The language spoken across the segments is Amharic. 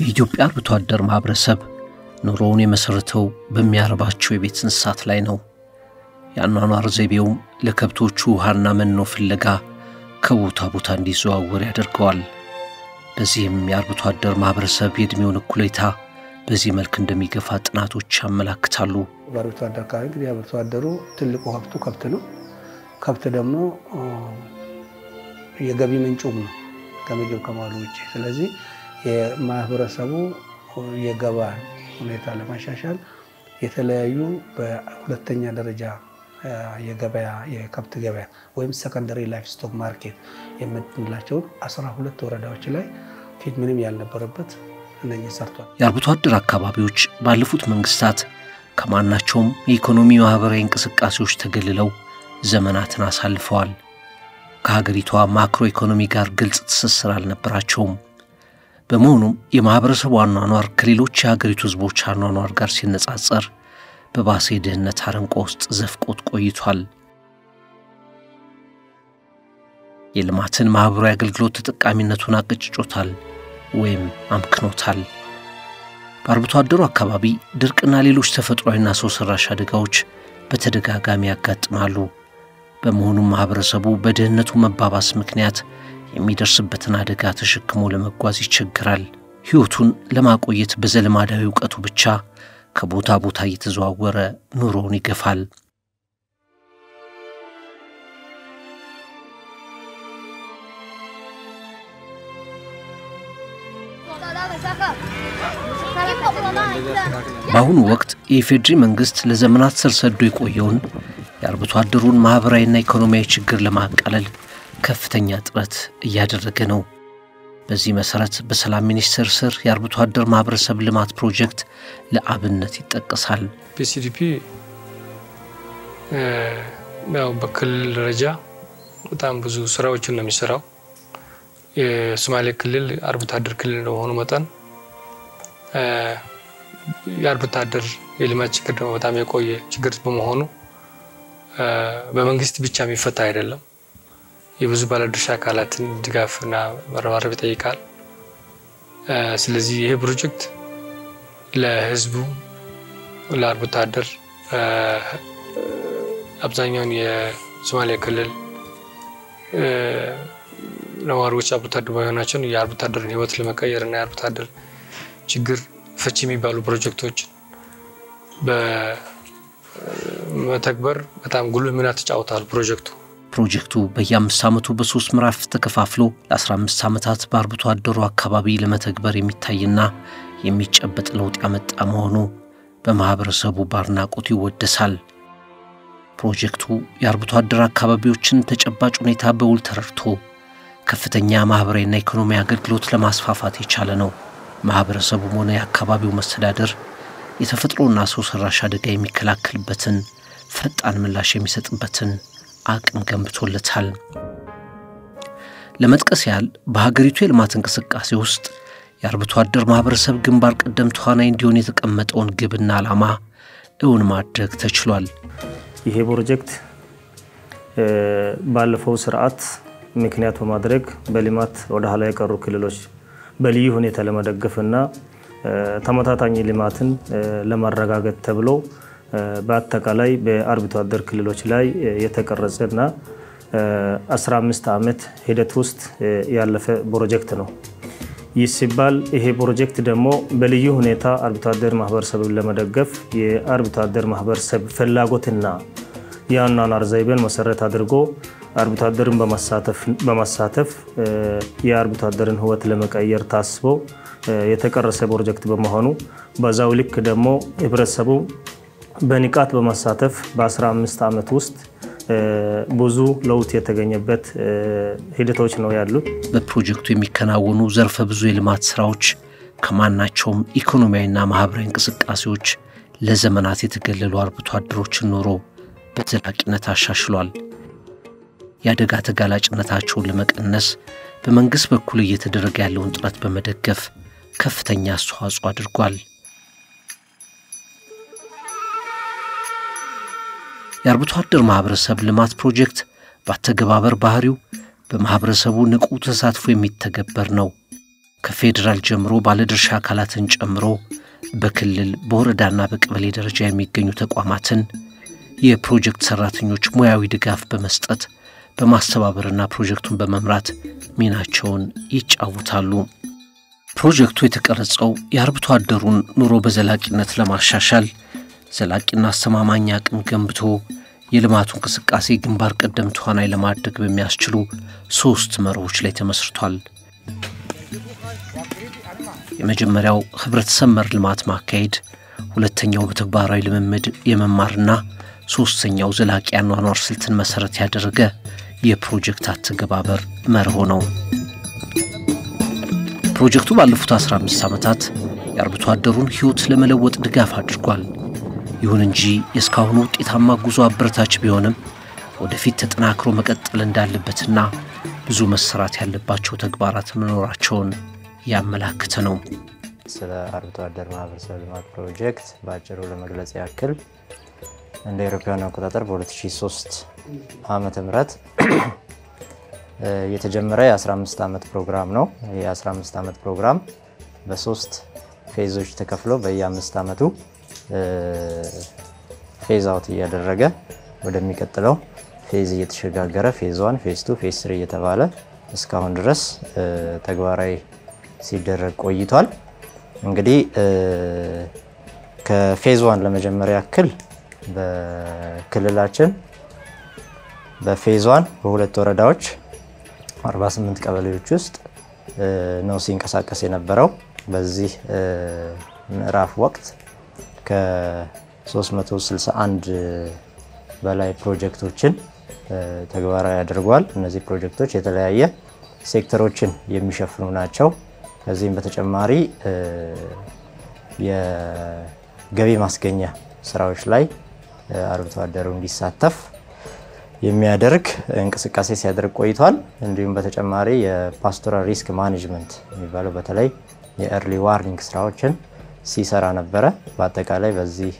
የኢትዮጵያ አርብቶ አደር ማኅበረሰብ ኑሮውን የመሠረተው በሚያረባቸው የቤት እንስሳት ላይ ነው። የአኗኗር ዘይቤውም ለከብቶቹ ውሃና መኖ ፍለጋ ከቦታ ቦታ እንዲዘዋወር ያደርገዋል። በዚህም የአርብቶ አደር ማኅበረሰብ የዕድሜውን እኩሌታ በዚህ መልክ እንደሚገፋ ጥናቶች ያመላክታሉ። በአርብቶ አደር አካባቢ እንግዲህ አርብቶ አደሩ ትልቁ ሀብቱ ከብት ነው። ከብት ደግሞ የገቢ ምንጩም ነው ከምግብ ከማሉ ውጭ። ስለዚህ የማህበረሰቡ የገባ ሁኔታ ለማሻሻል የተለያዩ በሁለተኛ ደረጃ የገበያ የከብት ገበያ ወይም ሰከንደሪ ላይፍ ስቶክ ማርኬት የምንላቸውን አስራ ሁለት ወረዳዎች ላይ ፊት ምንም ያልነበረበት እነኚህ ሰርቷል። የአርብቶ አደር አካባቢዎች ባለፉት መንግስታት ከማናቸውም የኢኮኖሚ ማኅበራዊ እንቅስቃሴዎች ተገልለው ዘመናትን አሳልፈዋል። ከሀገሪቷ ማክሮ ኢኮኖሚ ጋር ግልጽ ትስስር አልነበራቸውም። በመሆኑም የማኅበረሰቡ አኗኗር ከሌሎች የሀገሪቱ ሕዝቦች አኗኗር ጋር ሲነጻጸር በባሰ የድህነት አረንቋ ውስጥ ዘፍቆት ቆይቷል። የልማትን ማኅበራዊ አገልግሎት ተጠቃሚነቱን አቀጭጮታል ወይም አምክኖታል። በአርብቶ አደሩ አካባቢ ድርቅና ሌሎች ተፈጥሯዊና ሰው ሠራሽ አደጋዎች በተደጋጋሚ ያጋጥማሉ። በመሆኑም ማኅበረሰቡ በድህነቱ መባባስ ምክንያት የሚደርስበትን አደጋ ተሸክሞ ለመጓዝ ይቸግራል። ሕይወቱን ለማቆየት በዘልማዳዊ እውቀቱ ብቻ ከቦታ ቦታ እየተዘዋወረ ኑሮውን ይገፋል። በአሁኑ ወቅት የኢፌዴሪ መንግሥት ለዘመናት ስር ሰዶ የቆየውን የአርብቶ አደሩን ማኅበራዊና ኢኮኖሚያዊ ችግር ለማቃለል ከፍተኛ ጥረት እያደረገ ነው። በዚህ መሠረት በሰላም ሚኒስቴር ስር የአርብቶ አደር ማኅበረሰብ ልማት ፕሮጀክት ለአብነት ይጠቀሳል። ፒሲዲፒ ያው በክልል ደረጃ በጣም ብዙ ስራዎችን ነው የሚሰራው። የሶማሌ ክልል አርብቶ አደር ክልል እንደመሆኑ መጠን የአርብቶ አደር የልማት ችግር ደግሞ በጣም የቆየ ችግር በመሆኑ በመንግስት ብቻ የሚፈታ አይደለም። የብዙ ባለድርሻ አካላትን ድጋፍና መረባረብ ይጠይቃል። ስለዚህ ይህ ፕሮጀክት ለህዝቡ ለአርብቶ አደር አብዛኛውን የሶማሌ ክልል ነዋሪዎች አርብቶ አደር በመሆናቸውን የአርብቶ አደርን ህይወት ለመቀየር እና የአርብቶ አደር ችግር ፈቺ የሚባሉ ፕሮጀክቶች በመተግበር በጣም ጉልህ ሚና ተጫውተዋል። ፕሮጀክቱ ፕሮጀክቱ በየአምስት ዓመቱ በሶስት ምዕራፍ ተከፋፍሎ ለ15 ዓመታት በአርብቶ አደሩ አካባቢ ለመተግበር የሚታይና የሚጨበጥ ለውጥ ያመጣ መሆኑ በማኅበረሰቡ በአድናቆት ይወደሳል። ፕሮጀክቱ የአርብቶ አደር አካባቢዎችን ተጨባጭ ሁኔታ በውል ተረድቶ ከፍተኛ ማኅበራዊና ኢኮኖሚ አገልግሎት ለማስፋፋት የቻለ ነው። ማኅበረሰቡም ሆነ የአካባቢው መስተዳደር የተፈጥሮና ሰው ሠራሽ አደጋ የሚከላከልበትን ፈጣን ምላሽ የሚሰጥበትን አቅም ገንብቶለታል። ለመጥቀስ ያህል በሀገሪቱ የልማት እንቅስቃሴ ውስጥ የአርብቶ አደር ማኅበረሰብ ግንባር ቀደም ተዋናይ እንዲሆን የተቀመጠውን ግብና ዓላማ እውን ማድረግ ተችሏል። ይሄ ፕሮጀክት ባለፈው ስርዓት ምክንያት በማድረግ በልማት ወደ ኋላ የቀሩ ክልሎች በልዩ ሁኔታ ለመደገፍና ተመጣጣኝ ልማትን ለማረጋገጥ ተብሎ በአጠቃላይ በአርብቶ አደር ክልሎች ላይ የተቀረጸና 15 ዓመት ሂደት ውስጥ ያለፈ ፕሮጀክት ነው። ይህ ሲባል ይሄ ፕሮጀክት ደግሞ በልዩ ሁኔታ አርብቶ አደር ማህበረሰብን ለመደገፍ የአርብቶ አደር ማህበረሰብ ፍላጎትና የአኗኗር ዘይቤን መሰረት አድርጎ አርብቶ አደርን በማሳተፍ የአርብቶ አደርን ሕይወት ለመቀየር ታስቦ የተቀረሰ ፕሮጀክት በመሆኑ በዛው ልክ ደግሞ ህብረተሰቡ በንቃት በማሳተፍ በ15 ዓመት ውስጥ ብዙ ለውጥ የተገኘበት ሂደቶች ነው ያሉት። በፕሮጀክቱ የሚከናወኑ ዘርፈ ብዙ የልማት ስራዎች ከማናቸውም ኢኮኖሚያዊና ማኅበራዊ እንቅስቃሴዎች ለዘመናት የተገለሉ አርብቶ አደሮችን ኑሮ በዘላቂነት አሻሽሏል። የአደጋ ተጋላጭነታቸውን ለመቀነስ በመንግሥት በኩል እየተደረገ ያለውን ጥረት በመደገፍ ከፍተኛ አስተዋጽኦ አድርጓል። የአርብቶ አደር ማኅበረሰብ ልማት ፕሮጀክት በአተገባበር ባህሪው በማኅበረሰቡ ንቁ ተሳትፎ የሚተገበር ነው። ከፌዴራል ጀምሮ ባለድርሻ አካላትን ጨምሮ በክልል በወረዳና በቀበሌ ደረጃ የሚገኙ ተቋማትን የፕሮጀክት ሰራተኞች ሙያዊ ድጋፍ በመስጠት በማስተባበርና ፕሮጀክቱን በመምራት ሚናቸውን ይጫወታሉ። ፕሮጀክቱ የተቀረጸው የአርብቶ አደሩን ኑሮ በዘላቂነት ለማሻሻል ዘላቂና አስተማማኝ አቅም ገንብቶ የልማቱ እንቅስቃሴ ግንባር ቀደም ተዋናይ ለማድረግ በሚያስችሉ ሦስት መርሆች ላይ ተመስርቷል። የመጀመሪያው ህብረተሰብ መር ልማት ማካሄድ፣ ሁለተኛው በተግባራዊ ልምምድ የመማርና ሦስተኛው ዘላቂ አኗኗር ስልትን መሠረት ያደረገ የፕሮጀክት አተገባበር መርሆ ነው። ፕሮጀክቱ ባለፉት 15 ዓመታት የአርብቶ አደሩን ሕይወት ለመለወጥ ድጋፍ አድርጓል። ይሁን እንጂ የእስካሁኑ ውጤታማ ጉዞ አበረታች ቢሆንም ወደፊት ተጠናክሮ መቀጠል እንዳለበትና ብዙ መሰራት ያለባቸው ተግባራት መኖራቸውን ያመላክተ ነው። ስለ አርብቶ አደር ማህበረሰብ ልማት ፕሮጀክት በአጭሩ ለመግለጽ ያክል እንደ አውሮፓውያን አቆጣጠር በ2003 ዓመተ ምህረት የተጀመረ የ15 ዓመት ፕሮግራም ነው። የ15 ዓመት ፕሮግራም በሶስት ፌዞች ተከፍሎ በየአምስት ዓመቱ ፌዝ አውት እያደረገ ወደሚቀጥለው ፌዝ እየተሸጋገረ ፌዝ ዋን፣ ፌዝ ቱ፣ ፌዝ ስሪ እየተባለ እስካሁን ድረስ ተግባራዊ ሲደረግ ቆይቷል። እንግዲህ ከፌዝ ዋን ለመጀመሪያ ያክል በክልላችን በፌዝ ዋን በሁለት ወረዳዎች 48 ቀበሌዎች ውስጥ ነው ሲንቀሳቀስ የነበረው። በዚህ ምዕራፍ ወቅት ከ361 በላይ ፕሮጀክቶችን ተግባራዊ አድርጓል። እነዚህ ፕሮጀክቶች የተለያየ ሴክተሮችን የሚሸፍኑ ናቸው። ከዚህም በተጨማሪ የገቢ ማስገኛ ስራዎች ላይ አርብቶ አደሩ እንዲሳተፍ የሚያደርግ እንቅስቃሴ ሲያደርግ ቆይቷል። እንዲሁም በተጨማሪ የፓስቶራል ሪስክ ማኔጅመንት የሚባለው በተለይ የኤርሊ ዋርኒንግ ስራዎችን ሲሰራ ነበረ። በአጠቃላይ በዚህ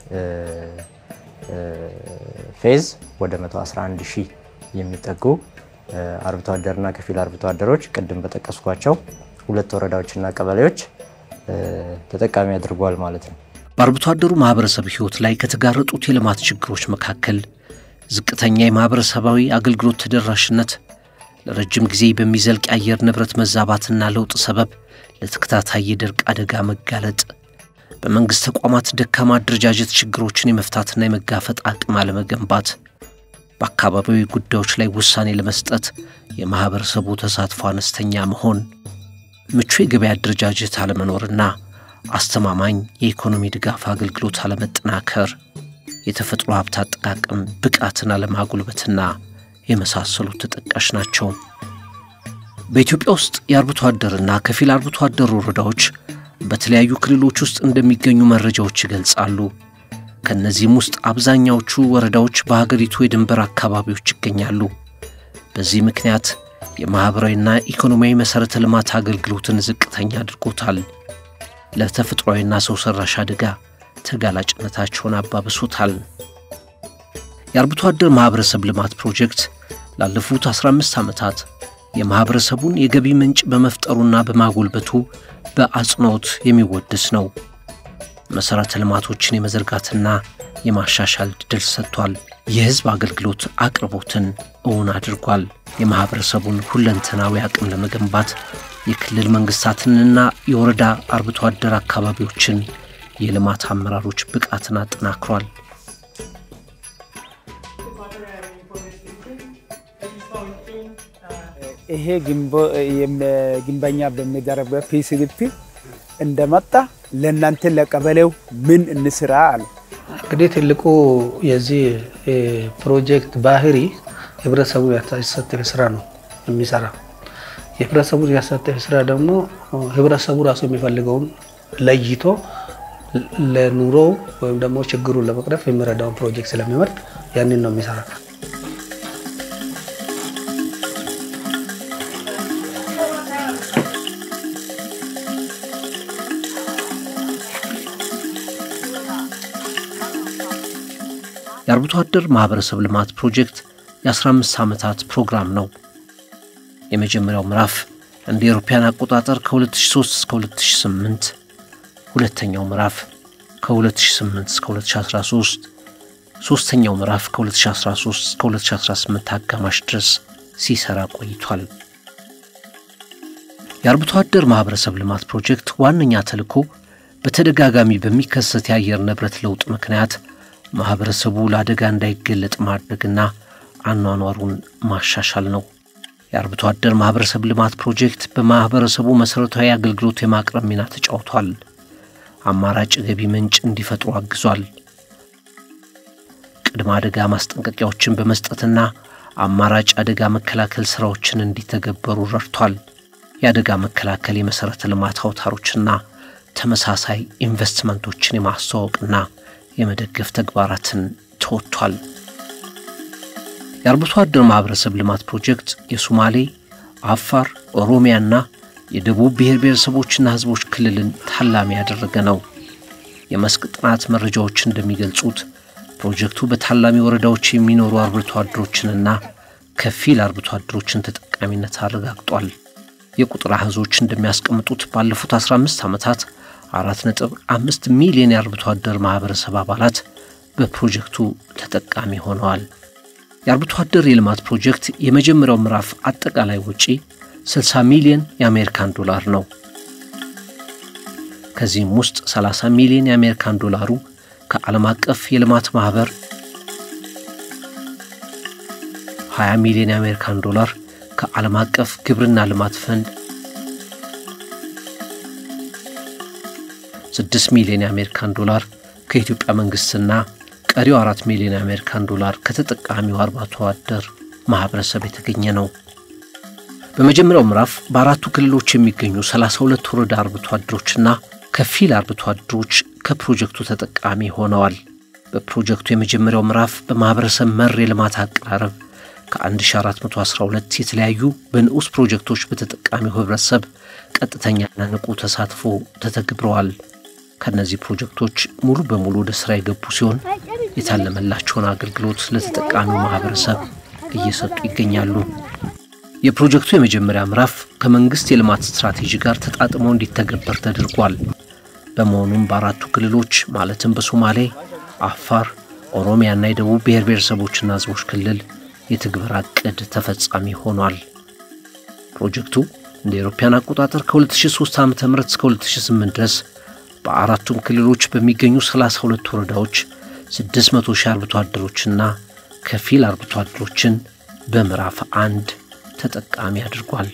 ፌዝ ወደ 111 ሺህ የሚጠጉ አርብቶ አደርና ከፊል አርብቶ አደሮች ቅድም በጠቀስኳቸው ሁለት ወረዳዎችና ቀበሌዎች ተጠቃሚ አድርጓል ማለት ነው። በአርብቶ አደሩ ማህበረሰብ ህይወት ላይ ከተጋረጡት የልማት ችግሮች መካከል ዝቅተኛ የማህበረሰባዊ አገልግሎት ተደራሽነት፣ ለረጅም ጊዜ በሚዘልቅ የአየር ንብረት መዛባትና ለውጥ ሰበብ ለተከታታይ የድርቅ አደጋ መጋለጥ፣ በመንግሥት ተቋማት ደካማ አደረጃጀት ችግሮችን የመፍታትና የመጋፈጥ አቅም አለመገንባት፣ በአካባቢያዊ ጉዳዮች ላይ ውሳኔ ለመስጠት የማኅበረሰቡ ተሳትፎ አነስተኛ መሆን፣ ምቹ የገበያ አደረጃጀት አለመኖርና አስተማማኝ የኢኮኖሚ ድጋፍ አገልግሎት አለመጠናከር፣ የተፈጥሮ ሀብት አጠቃቀም ብቃትን አለማጉልበትና የመሳሰሉት ተጠቃሽ ናቸው። በኢትዮጵያ ውስጥ የአርብቶ አደርና ከፊል አርብቶ አደር ወረዳዎች በተለያዩ ክልሎች ውስጥ እንደሚገኙ መረጃዎች ይገልጻሉ። ከእነዚህም ውስጥ አብዛኛዎቹ ወረዳዎች በሀገሪቱ የድንበር አካባቢዎች ይገኛሉ። በዚህ ምክንያት የማኅበራዊና ኢኮኖሚያዊ መሠረተ ልማት አገልግሎትን ዝቅተኛ አድርጎታል። ለተፈጥሯዊና ሰው ሠራሽ አደጋ ተጋላጭነታቸውን አባብሶታል። የአርብቶ አደር ማኅበረሰብ ልማት ፕሮጀክት ላለፉት 15 ዓመታት የማኅበረሰቡን የገቢ ምንጭ በመፍጠሩና በማጎልበቱ በአጽንኦት የሚወደስ ነው። መሠረተ ልማቶችን የመዘርጋትና የማሻሻል ድል ሰጥቷል። የሕዝብ አገልግሎት አቅርቦትን እውን አድርጓል። የማኅበረሰቡን ሁለንተናዊ አቅም ለመገንባት የክልል መንግሥታትንና የወረዳ አርብቶ አደር አካባቢዎችን የልማት አመራሮች ብቃትን አጠናክሯል። ይሄ ግንበኛ በሚደረግበት ፒሲዲፒ እንደመጣ ለእናንተ ለቀበሌው ምን እንስራ አሉ። እንግዲህ ትልቁ የዚህ ፕሮጀክት ባህሪ ህብረተሰቡ ያሳተፈ ስራ ነው የሚሰራ። የህብረተሰቡ ያሳተፈ ስራ ደግሞ ህብረተሰቡ ራሱ የሚፈልገውን ለይቶ ለኑሮው ወይም ደግሞ ችግሩን ለመቅረፍ የሚረዳውን ፕሮጀክት ስለሚመርጥ ያንን ነው የሚሰራ። የአርብቶ አደር ማኅበረሰብ ልማት ፕሮጀክት የ15 ዓመታት ፕሮግራም ነው። የመጀመሪያው ምዕራፍ እንደ አውሮፓውያን አቆጣጠር ከ2003 እስከ 2008፣ ሁለተኛው ምዕራፍ ከ2008 እስከ 2013፣ ሦስተኛው ምዕራፍ ከ2013 እስከ 2018 አጋማሽ ድረስ ሲሰራ ቆይቷል። የአርብቶ አደር ማኅበረሰብ ልማት ፕሮጀክት ዋነኛ ተልዕኮ በተደጋጋሚ በሚከሰት የአየር ንብረት ለውጥ ምክንያት ማኅበረሰቡ ለአደጋ እንዳይገለጥ ማድረግና አኗኗሩን ማሻሻል ነው። የአርብቶ አደር ማኅበረሰብ ልማት ፕሮጀክት በማኅበረሰቡ መሠረታዊ አገልግሎት የማቅረብ ሚና ተጫውቷል። አማራጭ ገቢ ምንጭ እንዲፈጥሩ አግዟል። ቅድመ አደጋ ማስጠንቀቂያዎችን በመስጠትና አማራጭ አደጋ መከላከል ሥራዎችን እንዲተገበሩ ረድቷል። የአደጋ መከላከል የመሠረተ ልማት አውታሮችና ተመሳሳይ ኢንቨስትመንቶችን የማስተዋወቅና የመደገፍ ተግባራትን ተወጥቷል። የአርብቶ አደር ማኅበረሰብ ልማት ፕሮጀክት የሶማሌ፣ አፋር፣ ኦሮሚያና የደቡብ ብሔር ብሔረሰቦችና ሕዝቦች ክልልን ታላሚ ያደረገ ነው። የመስክ ጥናት መረጃዎች እንደሚገልጹት ፕሮጀክቱ በታላሚ ወረዳዎች የሚኖሩ አርብቶ አደሮችንና ከፊል አርብቶ አደሮችን ተጠቃሚነት አረጋግጧል። የቁጥር አህዞች እንደሚያስቀምጡት ባለፉት 15 ዓመታት 4.5 ሚሊዮን የአርብቶ አደር ማኅበረሰብ አባላት በፕሮጀክቱ ተጠቃሚ ሆነዋል። የአርብቶ አደር የልማት ፕሮጀክት የመጀመሪያው ምዕራፍ አጠቃላይ ወጪ 60 ሚሊዮን የአሜሪካን ዶላር ነው። ከዚህም ውስጥ 30 ሚሊዮን የአሜሪካን ዶላሩ ከዓለም አቀፍ የልማት ማኅበር፣ 20 ሚሊዮን የአሜሪካን ዶላር ከዓለም አቀፍ ግብርና ልማት ፈንድ፣ 6 ሚሊዮን የአሜሪካን ዶላር ከኢትዮጵያ መንግሥትና ቀሪው 4 ሚሊዮን የአሜሪካን ዶላር ከተጠቃሚው አርብቶ አደር ማኅበረሰብ የተገኘ ነው። በመጀመሪያው ምዕራፍ በአራቱ ክልሎች የሚገኙ 32 ወረዳ አርብቶ አደሮችና ከፊል አርብቶ አደሮች ከፕሮጀክቱ ተጠቃሚ ሆነዋል። በፕሮጀክቱ የመጀመሪያው ምዕራፍ በማኅበረሰብ መር የልማት አቀራረብ ከ1412 የተለያዩ በንዑስ ፕሮጀክቶች በተጠቃሚው ኅብረተሰብ ቀጥተኛና ንቁ ተሳትፎ ተተግብረዋል። ከእነዚህ ፕሮጀክቶች ሙሉ በሙሉ ወደ ሥራ የገቡ ሲሆን የታለመላቸውን አገልግሎት ለተጠቃሚው ማኅበረሰብ እየሰጡ ይገኛሉ። የፕሮጀክቱ የመጀመሪያ ምዕራፍ ከመንግሥት የልማት ስትራቴጂ ጋር ተጣጥሞ እንዲተገበር ተደርጓል። በመሆኑም በአራቱ ክልሎች ማለትም በሶማሌ፣ አፋር፣ ኦሮሚያና የደቡብ ብሔር ብሔረሰቦችና ሕዝቦች ክልል የትግበራ ዕቅድ ተፈጻሚ ሆኗል። ፕሮጀክቱ እንደ አውሮፓውያን አቆጣጠር ከ2003 ዓ ም እስከ 2008 ድረስ በአራቱም ክልሎች በሚገኙ 32 ወረዳዎች 600 ሺህ አርብቶ አደሮችና ከፊል አርብቶ አደሮችን በምዕራፍ አንድ ተጠቃሚ አድርጓል።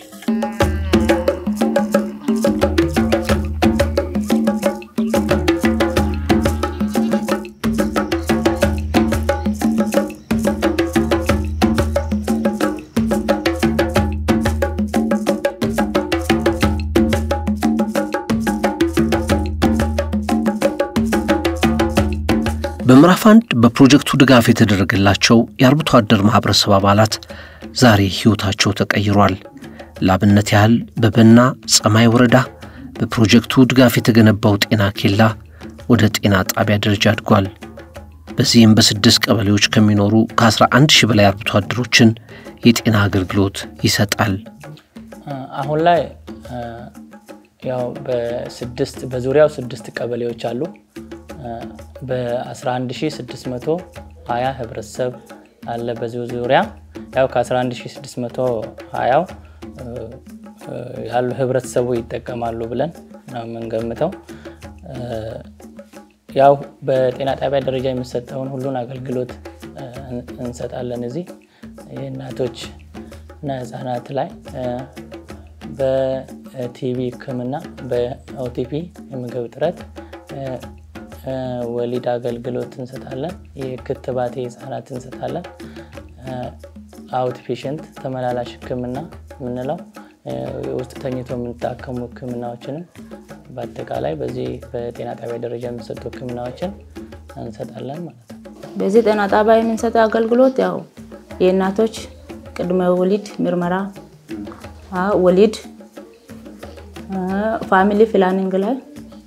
በምዕራፍ አንድ በፕሮጀክቱ ድጋፍ የተደረገላቸው የአርብቶ አደር ማኅበረሰብ አባላት ዛሬ ሕይወታቸው ተቀይሯል። ለአብነት ያህል በበና ጸማይ ወረዳ በፕሮጀክቱ ድጋፍ የተገነባው ጤና ኬላ ወደ ጤና ጣቢያ ደረጃ አድጓል። በዚህም በስድስት ቀበሌዎች ከሚኖሩ ከ11 ሺህ በላይ አርብቶ አደሮችን የጤና አገልግሎት ይሰጣል። አሁን ላይ ያው በስድስት በዙሪያው ስድስት ቀበሌዎች አሉ። በ11620 ህብረተሰብ አለ በዚሁ ዙሪያ ያው ከ11620 ያሉ ህብረተሰቡ ይጠቀማሉ ብለን ነው የምንገምተው። ያው በጤና ጣቢያ ደረጃ የሚሰጠውን ሁሉን አገልግሎት እንሰጣለን። እዚህ የእናቶች እና ህጻናት ላይ በቲቪ ሕክምና፣ በኦቲፒ የምግብ እጥረት ወሊድ አገልግሎት እንሰጣለን። የክትባት የህፃናት እንሰጣለን። አውት ፔሽንት ተመላላሽ ህክምና የምንለው ውስጥ ተኝቶ የምንታከሙ ህክምናዎችንም በአጠቃላይ በዚህ በጤና ጣቢያ ደረጃ የሚሰጡ ህክምናዎችን እንሰጣለን ማለት ነው። በዚህ ጤና ጣቢያ የምንሰጠው አገልግሎት ያው የእናቶች ቅድመ ወሊድ ምርመራ፣ ወሊድ፣ ፋሚሊ ፕላኒንግ ላይ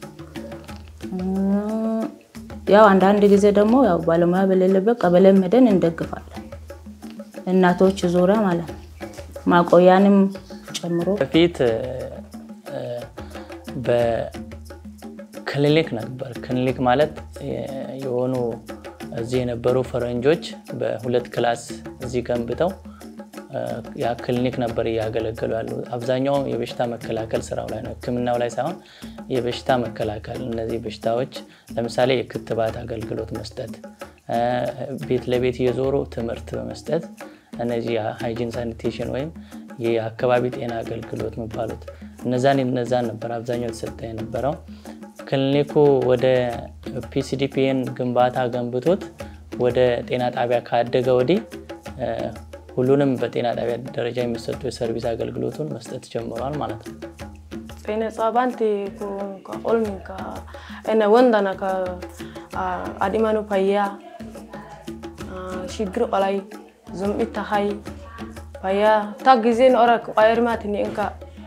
ያው አንዳንድ ጊዜ ደግሞ ያው ባለሙያ በሌለበት ቀበሌ ሄደን እንደግፋለን። እናቶች ዙሪያ ማለት ነው። ማቆያንም ጨምሮ በፊት በክሊኒክ ነበር። ክሊኒክ ማለት የሆኑ እዚህ የነበሩ ፈረንጆች በሁለት ክላስ እዚህ ገንብተው ያ ክሊኒክ ነበር እያገለገሉ ያሉ። አብዛኛው የበሽታ መከላከል ስራው ላይ ነው፣ ሕክምናው ላይ ሳይሆን የበሽታ መከላከል። እነዚህ በሽታዎች ለምሳሌ የክትባት አገልግሎት መስጠት፣ ቤት ለቤት እየዞሩ ትምህርት በመስጠት እነዚህ ሃይጂን ሳኒቴሽን ወይም የአካባቢ ጤና አገልግሎት የሚባሉት እነዛን እነዛን ነበር አብዛኛው የተሰጠ የነበረው። ክሊኒኩ ወደ ፒሲዲፒን ግንባታ ገንብቶት ወደ ጤና ጣቢያ ካደገ ወዲህ ሁሉንም በጤና ጣቢያ ደረጃ የሚሰጡ የሰርቪስ አገልግሎቱን መስጠት ጀምሯል ማለት ነው። ጤና ጻባንቲ ኦልሚ ነ ወንዳና አዲማኑ ፓያ ሽግር ቆላይ ዞምኢት ታኻይ ፓያ ታ ጊዜ ንኦረ ቋየርማትኒ እንካ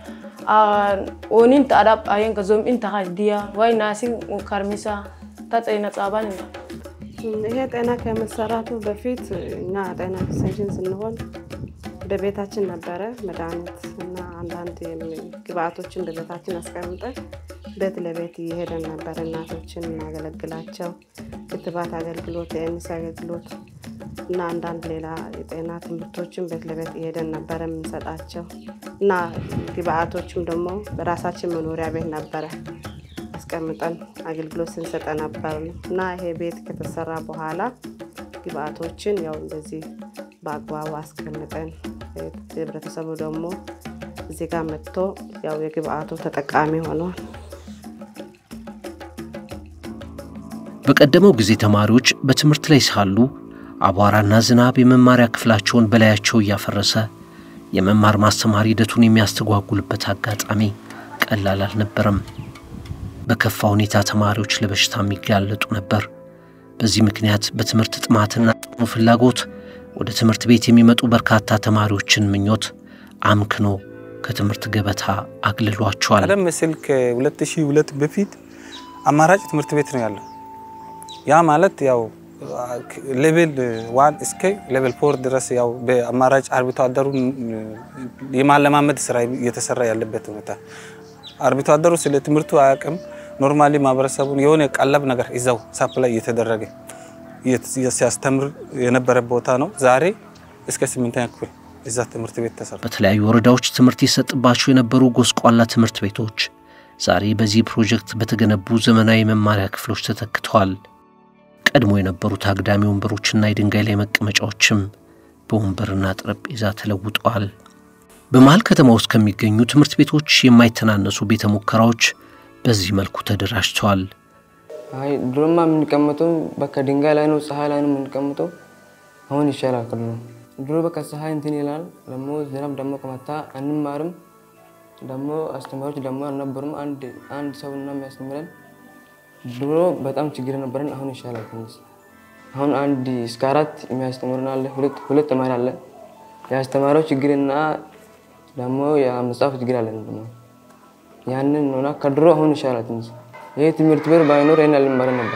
ኦኒን ተአዳብ አየንከ ዞምኢን ታኻይ ዲያ ዋይ ናሲን ካርሚሳ ታ ጤና ጻባን ይሄ ጤና ከመሰራቱ በፊት እኛ ጤና ኤክስቴንሽን ስንሆን በቤታችን ነበረ መድኃኒት እና አንዳንድ ግብአቶችን በቤታችን አስቀምጠን ቤት ለቤት እየሄደን ነበር እናቶችን እናገለግላቸው። ክትባት አገልግሎት፣ የኤምስ አገልግሎት እና አንዳንድ ሌላ የጤና ትምህርቶችን ቤት ለቤት እየሄደን ነበረ የምንሰጣቸው እና ግብአቶችም ደግሞ በራሳችን መኖሪያ ቤት ነበረ አስቀምጠን አገልግሎት ስንሰጠ ነበር እና ይሄ ቤት ከተሰራ በኋላ ግብአቶችን ያው እንደዚህ በአግባቡ አስቀምጠን ህብረተሰቡ ደግሞ እዚህ ጋር መጥቶ ያው የግብአቱ ተጠቃሚ ሆኗል። በቀደመው ጊዜ ተማሪዎች በትምህርት ላይ ሳሉ አቧራና ዝናብ የመማሪያ ክፍላቸውን በላያቸው እያፈረሰ የመማር ማስተማር ሂደቱን የሚያስተጓጉልበት አጋጣሚ ቀላል አልነበረም። በከፋ ሁኔታ ተማሪዎች ለበሽታ የሚጋለጡ ነበር። በዚህ ምክንያት በትምህርት ጥማትና ጥኑ ፍላጎት ወደ ትምህርት ቤት የሚመጡ በርካታ ተማሪዎችን ምኞት አምክኖ ከትምህርት ገበታ አግልሏቸዋል። ቀደም ሲል ከ2002 በፊት አማራጭ ትምህርት ቤት ነው ያለው። ያ ማለት ያው ሌቭል ዋን እስከ ሌቭል ፎር ድረስ ያው በአማራጭ አርብቶ አደሩን የማለማመድ ስራ እየተሰራ ያለበት ሁኔታ አርብቶ አደሩ ስለ ትምህርቱ አያውቅም። ኖርማሊ ማህበረሰቡን የሆነ ቀለብ ነገር ይዘው ሳፕላይ እየተደረገ ሲያስተምር የነበረ ቦታ ነው። ዛሬ እስከ ስምንተኛ ክፍል እዛ ትምህርት ቤት ተሰራ። በተለያዩ ወረዳዎች ትምህርት ይሰጥባቸው የነበሩ ጎስቋላ ትምህርት ቤቶች ዛሬ በዚህ ፕሮጀክት በተገነቡ ዘመናዊ መማሪያ ክፍሎች ተተክተዋል። ቀድሞ የነበሩት አግዳሚ ወንበሮችና የድንጋይ ላይ መቀመጫዎችም በወንበርና ጠረጴዛ ተለውጠዋል። በመሃል ከተማ ውስጥ ከሚገኙ ትምህርት ቤቶች የማይተናነሱ ቤተ ሙከራዎች በዚህ መልኩ ተደራጅተዋል። አይ ድሮማ የምንቀመጠው በቃ ድንጋይ ላይ ነው፣ ፀሐይ ላይ ነው የምንቀመጠው። አሁን ይሻላል ቅሉ ድሮ በቃ ፀሐይ እንትን ይላል። ደግሞ ዝናብ ደግሞ ከመታ አንማርም። ደግሞ አስተማሪዎች ደግሞ አልነበሩም። አንድ አንድ ሰው እና የሚያስተምረን ድሮ በጣም ችግር ነበረን። አሁን ይሻላል ትንሽ። አሁን አንድ እስከ አራት የሚያስተምሩን አለ፣ ሁለት ሁለት ተማሪ አለ። የአስተማሪው ችግርና ደግሞ የመጽሐፍ ችግር አለ። ያንን ሆና ከድሮ አሁን ይሻላል ትንሽ። ይህ ትምህርት ቤት ባይኖር ይህን አልማረን ነበር።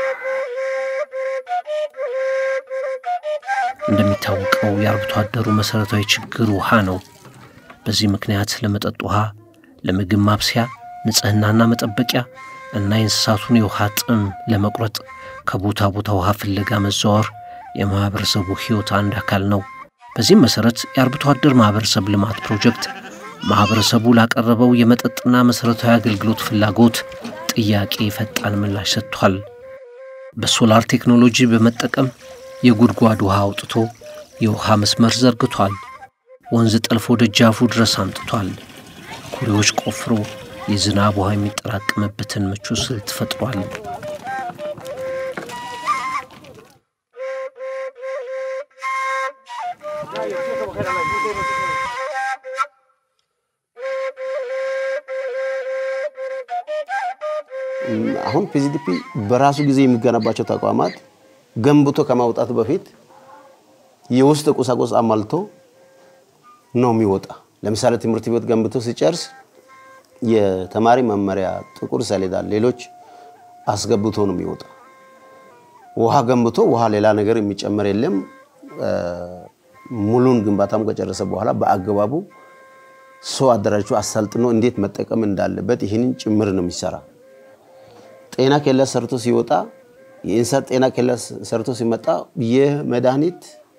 እንደሚታወቀው የአርብቶ አደሩ መሠረታዊ ችግር ውሃ ነው። በዚህ ምክንያት ለመጠጥ ውሃ፣ ለምግብ ማብሰያ፣ ንጽህናና መጠበቂያ እና የእንስሳቱን የውሃ ጥም ለመቁረጥ ከቦታ ቦታ ውሃ ፍለጋ መዘዋወር የማኅበረሰቡ ሕይወት አንድ አካል ነው። በዚህም መሠረት የአርብቶ አደር ማኅበረሰብ ልማት ፕሮጀክት ማኅበረሰቡ ላቀረበው የመጠጥና መሠረታዊ አገልግሎት ፍላጎት ጥያቄ ፈጣን ምላሽ ሰጥቷል። በሶላር ቴክኖሎጂ በመጠቀም የጉድጓድ ውሃ አውጥቶ የውሃ መስመር ዘርግቷል። ወንዝ ጠልፎ ደጃፉ ድረስ አምጥቷል። ኩሬዎች ቆፍሮ የዝናብ ውሃ የሚጠራቀምበትን ምቹ ስልት ፈጥሯል። አሁን ፒዚዲፒ በራሱ ጊዜ የሚገነባቸው ተቋማት ገንብቶ ከማውጣት በፊት የውስጥ ቁሳቁስ አሟልቶ ነው የሚወጣ። ለምሳሌ ትምህርት ቤት ገንብቶ ሲጨርስ የተማሪ መመሪያ፣ ጥቁር ሰሌዳ፣ ሌሎች አስገብቶ ነው የሚወጣ። ውሃ ገንብቶ ውሃ ሌላ ነገር የሚጨመር የለም። ሙሉን ግንባታም ከጨረሰ በኋላ በአግባቡ ሰው አደራጅቶ አሰልጥኖ እንዴት መጠቀም እንዳለበት ይህንን ጭምር ነው የሚሰራ። ጤና ኬላ ሰርቶ ሲወጣ የእንስሳት ጤና ኬላ ሰርቶ ሲመጣ የመድኃኒት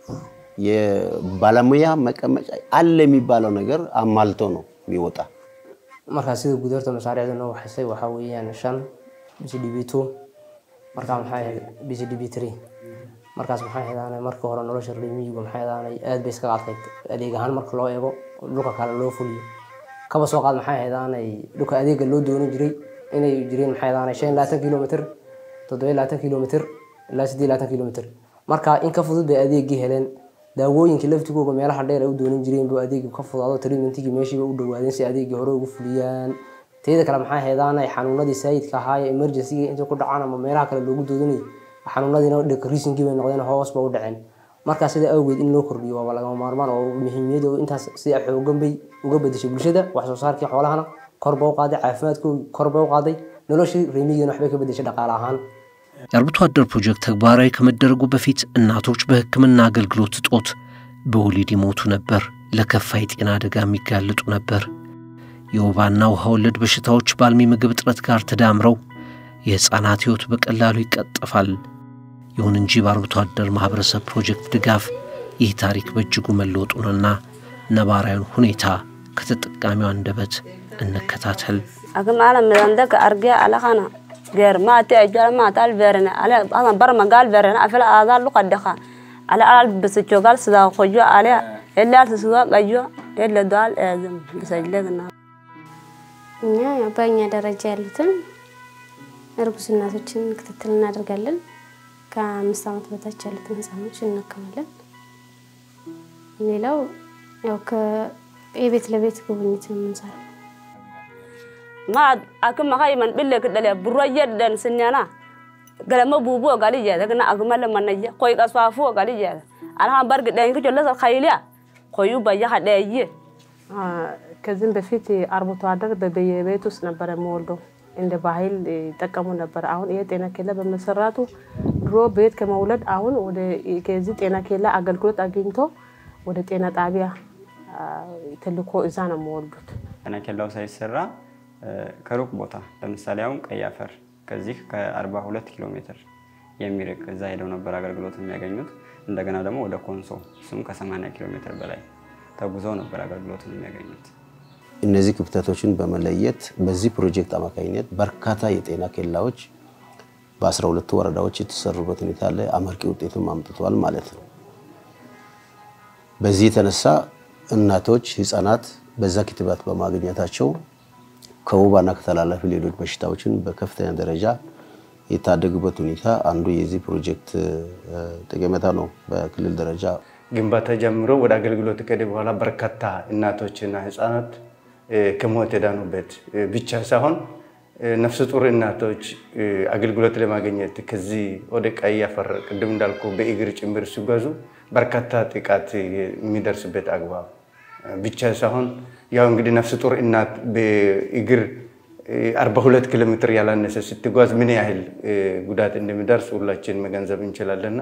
የባለሙያ መቀመጫ አለ የሚባለው ነገር አሟልቶ ነው የሚወጣ። markaa sida guud horta mashaariicda noo waxaysay waxaa weeyaan shan bcdb two markaa maxay ahayd bcdb three markaas maxay ahaydaan marka hore nolosha reer miyigu maxay ahaydaan aad bay iskaga adkayd adeeg ahaan marka loo eego dhulka kale loo fuliyo kaba soo qaad maxay ahaydaan dhulka adeega loo doonan jiray inay jireen maxay ahaydaan shan iyo labaatan kilomitr toddoba iyo labaatan kilomitr ilaa siddeed iyo labaatan kilomitr marka in ka fudud bay adeegii heleen daawooyinkii laftigooga meelaha dheer ay u doonan jireen buu adeegi ka fudaado treatmentigii meeshiiba u dhawaadeen si adeegii hore ugu fuliyaan teeda kale maxay ahaydaan xanuunadii saayidka ahaa ee emergencyga inta ku dhacaan ama meelaha kale loogu doodanayo xanuunadiina decreasingii bay noqdeen hoos ba u dhaceen markaa sida awgeed in loo kordhiyo waaba lagama maarmaan oo muhiimiyada intaas sida xoogan bay uga bedeshay bulshada wax soo saarkii xoolahana kor ba u qaaday caafimaadkoodii kor ba u qaaday noloshii reemiyigana waxbay ka bedeshay dhaqaale ahaan የአርብቶ አደር ፕሮጀክት ተግባራዊ ከመደረጉ በፊት እናቶች በሕክምና አገልግሎት እጦት በወሊድ ይሞቱ ነበር፣ ለከፋ የጤና አደጋ የሚጋለጡ ነበር። የወባና ውሃ ወለድ በሽታዎች በአልሚ ምግብ እጥረት ጋር ተዳምረው የሕፃናት ሕይወት በቀላሉ ይቀጠፋል። ይሁን እንጂ በአርብቶ አደር ማኅበረሰብ ፕሮጀክት ድጋፍ ይህ ታሪክ በእጅጉ መለወጡንና ነባራዊውን ሁኔታ ከተጠቃሚው አንደበት እንከታተል። akmaala midandaka argee alakana geer maati ajala maatal verene ale asan bar magal verene afila aadal luqadeka ale alal bisajogal sida qojo ale elal sisuga qajo ele dal ezem bisajlegna እኛ ያው በእኛ ደረጃ ያሉትን እርጉዝ እናቶችን ክትትል እናደርጋለን። ከአምስት ዓመት በታች ያሉትን ህፃኖች እናከማለን። ሌላው ያው የቤት ለቤት ጉብኝት ነው የምንሰራው። ma akuma kai man bille kidale burwa yedden sinyana galama bubu gali jeda kana akuma manaje koy kasfafu gali jeda alha barg den ki jolla khayliya koyu baya hadeye ከዚህም በፊት አርብቶ አደር በየቤት ውስጥ ነበረ የሚወልደው እንደ ባህል ይጠቀሙ ነበር። አሁን ይሄ ጤና ኬላ በመሰራቱ ድሮ ቤት ከመውለድ አሁን ወደ ከዚህ ጤና ኬላ አገልግሎት አግኝቶ ወደ ጤና ጣቢያ ተልኮ እዛ ነው የሚወልዱት። ጤና ኬላው ሳይሰራ ከሩቅ ቦታ ለምሳሌ አሁን ቀይ አፈር ከዚህ ከ42 ኪሎ ሜትር የሚርቅ እዛ ሄደው ነበር አገልግሎት የሚያገኙት። እንደገና ደግሞ ወደ ኮንሶ እሱም ከ80 ኪሎ ሜትር በላይ ተጉዘው ነበር አገልግሎት የሚያገኙት። እነዚህ ክፍተቶችን በመለየት በዚህ ፕሮጀክት አማካኝነት በርካታ የጤና ኬላዎች በአስራ ሁለቱ ወረዳዎች የተሰሩበት ሁኔታ አለ። አመርቂ ውጤትም አምጥቷል ማለት ነው። በዚህ የተነሳ እናቶች፣ ህፃናት በዛ ክትባት በማግኘታቸው ከወባና ከተላላፊ ሌሎች በሽታዎችን በከፍተኛ ደረጃ የታደጉበት ሁኔታ አንዱ የዚህ ፕሮጀክት ጠቀሜታ ነው። በክልል ደረጃ ግንባታ ጀምሮ ወደ አገልግሎት ከሄደ በኋላ በርካታ እናቶችና ህፃናት ከሞት የዳኑበት ብቻ ሳይሆን ነፍሰ ጡር እናቶች አገልግሎት ለማግኘት ከዚህ ወደ ቀይ አፈር ቅድም እንዳልኩ በእግር ጭምር ሲጓዙ በርካታ ጥቃት የሚደርስበት አግባብ ብቻ ሳይሆን ያው እንግዲህ ነፍሰ ጡር እናት በእግር 42 ኪሎ ሜትር ያላነሰ ስትጓዝ ምን ያህል ጉዳት እንደሚደርስ ሁላችን መገንዘብ እንችላለንና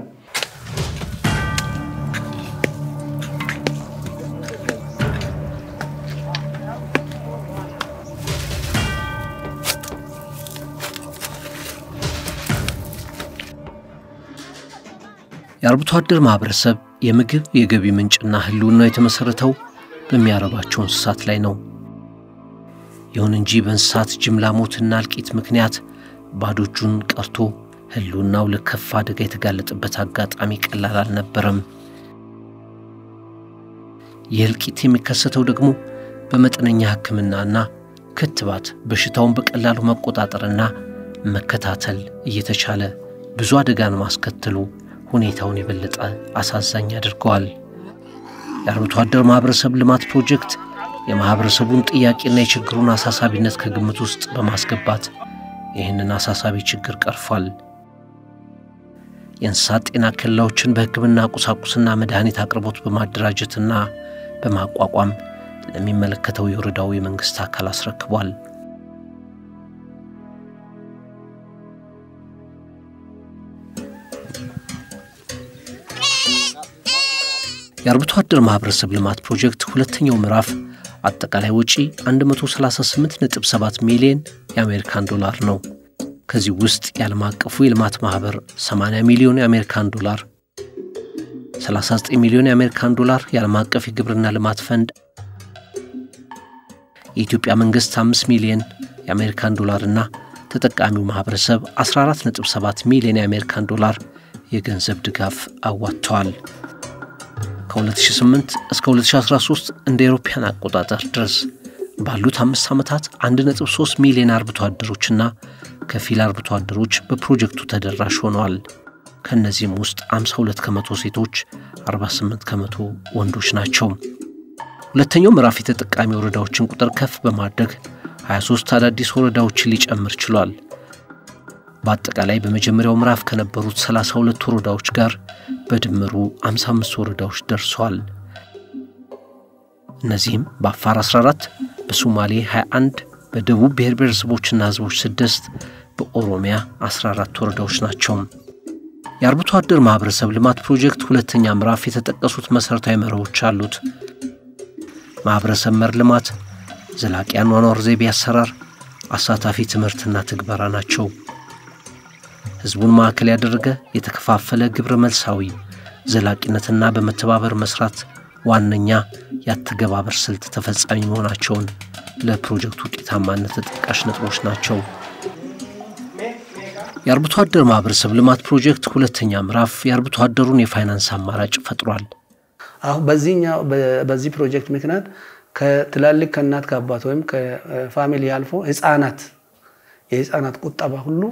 የአርብቶ አደር ማኅበረሰብ የምግብ የገቢ ምንጭና ህልውናው የተመሠረተው በሚያረባቸው እንስሳት ላይ ነው። ይሁን እንጂ በእንስሳት ጅምላ ሞትና እልቂት ምክንያት ባዶ እጁን ቀርቶ ህልውናው ለከፋ አደጋ የተጋለጠበት አጋጣሚ ቀላል አልነበረም። ይህ እልቂት የሚከሰተው ደግሞ በመጠነኛ ሕክምናና ክትባት በሽታውን በቀላሉ መቆጣጠርና መከታተል እየተቻለ ብዙ አደጋን ማስከተሉ ሁኔታውን የበለጠ አሳዛኝ አድርገዋል። የአርብቶ አደር ማኅበረሰብ ልማት ፕሮጀክት የማኅበረሰቡን ጥያቄና የችግሩን አሳሳቢነት ከግምት ውስጥ በማስገባት ይህንን አሳሳቢ ችግር ቀርፏል። የእንስሳት ጤና ኬላዎችን በሕክምና ቁሳቁስና መድኃኒት አቅርቦት በማደራጀትና በማቋቋም ለሚመለከተው የወረዳው የመንግሥት አካል አስረክቧል። የአርብቶ አደር ማኅበረሰብ ልማት ፕሮጀክት ሁለተኛው ምዕራፍ አጠቃላይ ወጪ 138.7 ሚሊዮን የአሜሪካን ዶላር ነው። ከዚህ ውስጥ የዓለም አቀፉ የልማት ማኅበር 80 ሚሊዮን የአሜሪካን ዶላር፣ 39 ሚሊዮን የአሜሪካን ዶላር የዓለም አቀፍ የግብርና ልማት ፈንድ፣ የኢትዮጵያ መንግሥት 5 ሚሊዮን የአሜሪካን ዶላር እና ተጠቃሚው ማኅበረሰብ 14.7 ሚሊዮን የአሜሪካን ዶላር የገንዘብ ድጋፍ አዋጥተዋል። ከ2008 እስከ 2013 እንደ አውሮፓውያን አቆጣጠር ድረስ ባሉት አምስት ዓመታት 1.3 ሚሊዮን አርብቶ አደሮችና ከፊል አርብቶ አደሮች በፕሮጀክቱ ተደራሽ ሆነዋል። ከእነዚህም ውስጥ 52 ከመቶ ሴቶች፣ 48 ከመቶ ወንዶች ናቸው። ሁለተኛው ምዕራፍ የተጠቃሚ ወረዳዎችን ቁጥር ከፍ በማድረግ 23 አዳዲስ ወረዳዎችን ሊጨምር ችሏል። በአጠቃላይ በመጀመሪያው ምዕራፍ ከነበሩት 32 ወረዳዎች ጋር በድምሩ 55 ወረዳዎች ደርሰዋል። እነዚህም በአፋር 14፣ በሶማሌ 21፣ በደቡብ ብሔር ብሔረሰቦችና ሕዝቦች 6፣ በኦሮሚያ 14 ወረዳዎች ናቸው። የአርብቶ አደር ማኅበረሰብ ልማት ፕሮጀክት ሁለተኛ ምዕራፍ የተጠቀሱት መሠረታዊ መርሆዎች አሉት። ማኅበረሰብ መር ልማት፣ ዘላቂ አኗኗር ዘይቤ አሰራር፣ አሳታፊ ትምህርትና ትግበራ ናቸው። ሕዝቡን ማዕከል ያደረገ የተከፋፈለ ግብረ መልሳዊ ዘላቂነትና በመተባበር መስራት ዋነኛ የአተገባበር ስልት ተፈጻሚ መሆናቸውን ለፕሮጀክቱ ውጤታማነት ተጠቃሽ ነጥቦች ናቸው። የአርብቶ አደር ማኅበረሰብ ልማት ፕሮጀክት ሁለተኛ ምዕራፍ የአርብቶ አደሩን የፋይናንስ አማራጭ ፈጥሯል። አሁን በዚህኛው በዚህ ፕሮጀክት ምክንያት ከትላልቅ ከእናት ከአባት ወይም ከፋሚሊ አልፎ ህፃናት የህፃናት ቁጠባ ሁሉ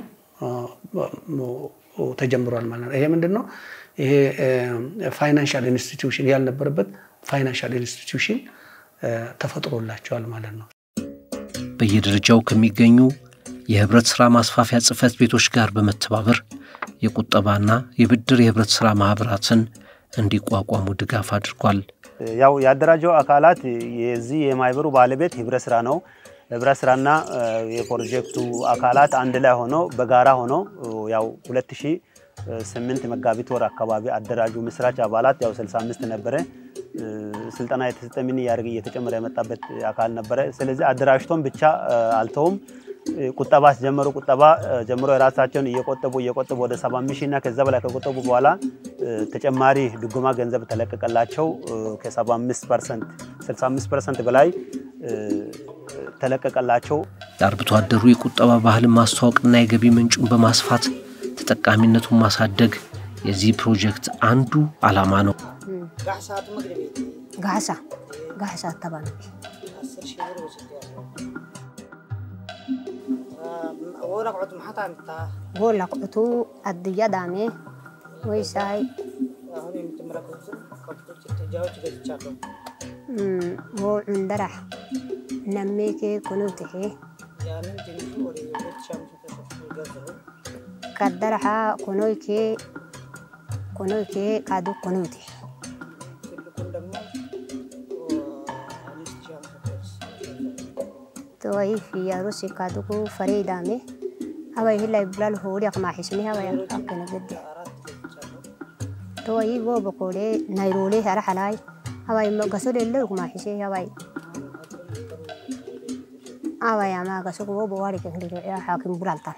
ተጀምሯል ማለት ነው። ይሄ ምንድን ነው? ይሄ ፋይናንሻል ኢንስቲትዩሽን ያልነበረበት ፋይናንሻል ኢንስቲትዩሽን ተፈጥሮላቸዋል ማለት ነው። በየደረጃው ከሚገኙ የህብረት ሥራ ማስፋፊያ ጽሕፈት ቤቶች ጋር በመተባበር የቁጠባና የብድር የህብረት ሥራ ማኅበራትን እንዲቋቋሙ ድጋፍ አድርጓል። ያው ያደራጀው አካላት የዚህ የማህበሩ ባለቤት ህብረት ስራ ነው። ህብረት ስራና የፕሮጀክቱ አካላት አንድ ላይ ሆኖ በጋራ ሆኖ ያው 2008 መጋቢት ወር አካባቢ አደራጁ ምስራች አባላት ያው 65 ነበረ። ስልጠና የተሰጠ ምን እያደረገ እየተጨመረ የመጣበት አካል ነበረ። ስለዚህ አደራጅቶም ብቻ አልተውም። ቁጠባ ሲጀመሩ ቁጠባ ጀምሮ የራሳቸውን እየቆጠቡ እየቆጠቡ ወደ 75 ሺህ እና ከዛ በላይ ከቆጠቡ በኋላ ተጨማሪ ድጎማ ገንዘብ ተለቀቀላቸው። ከ75 ፐርሰንት 65 ፐርሰንት በላይ ተለቀቀላቸው። የአርብቶ አደሩ የቁጠባ ባህልን ማስተዋወቅና የገቢ ምንጩን በማስፋት ተጠቃሚነቱን ማሳደግ የዚህ ፕሮጀክት አንዱ ዓላማ ነው። ጋሳ ጋሳ ተባለ ወላቅዑቱ አድያ ዳሜ ወይሳይ ዎ ዑንደራህ ነሜኬ ኩኑትሄ ቀደረሓ ኩኖይኬ ኩኖይኬ ካዱ ኩኑቴ توي في روسي كادوكو فريدامي هواي هلا بلال هوري أقمع حسني هواي أكنا قدي توي بو بقولي نيرولي هرا حلاي هواي ما قصور اللي أقمع حسي هواي هواي ما قصور بو بواري كهدي يا حاكم بلالتان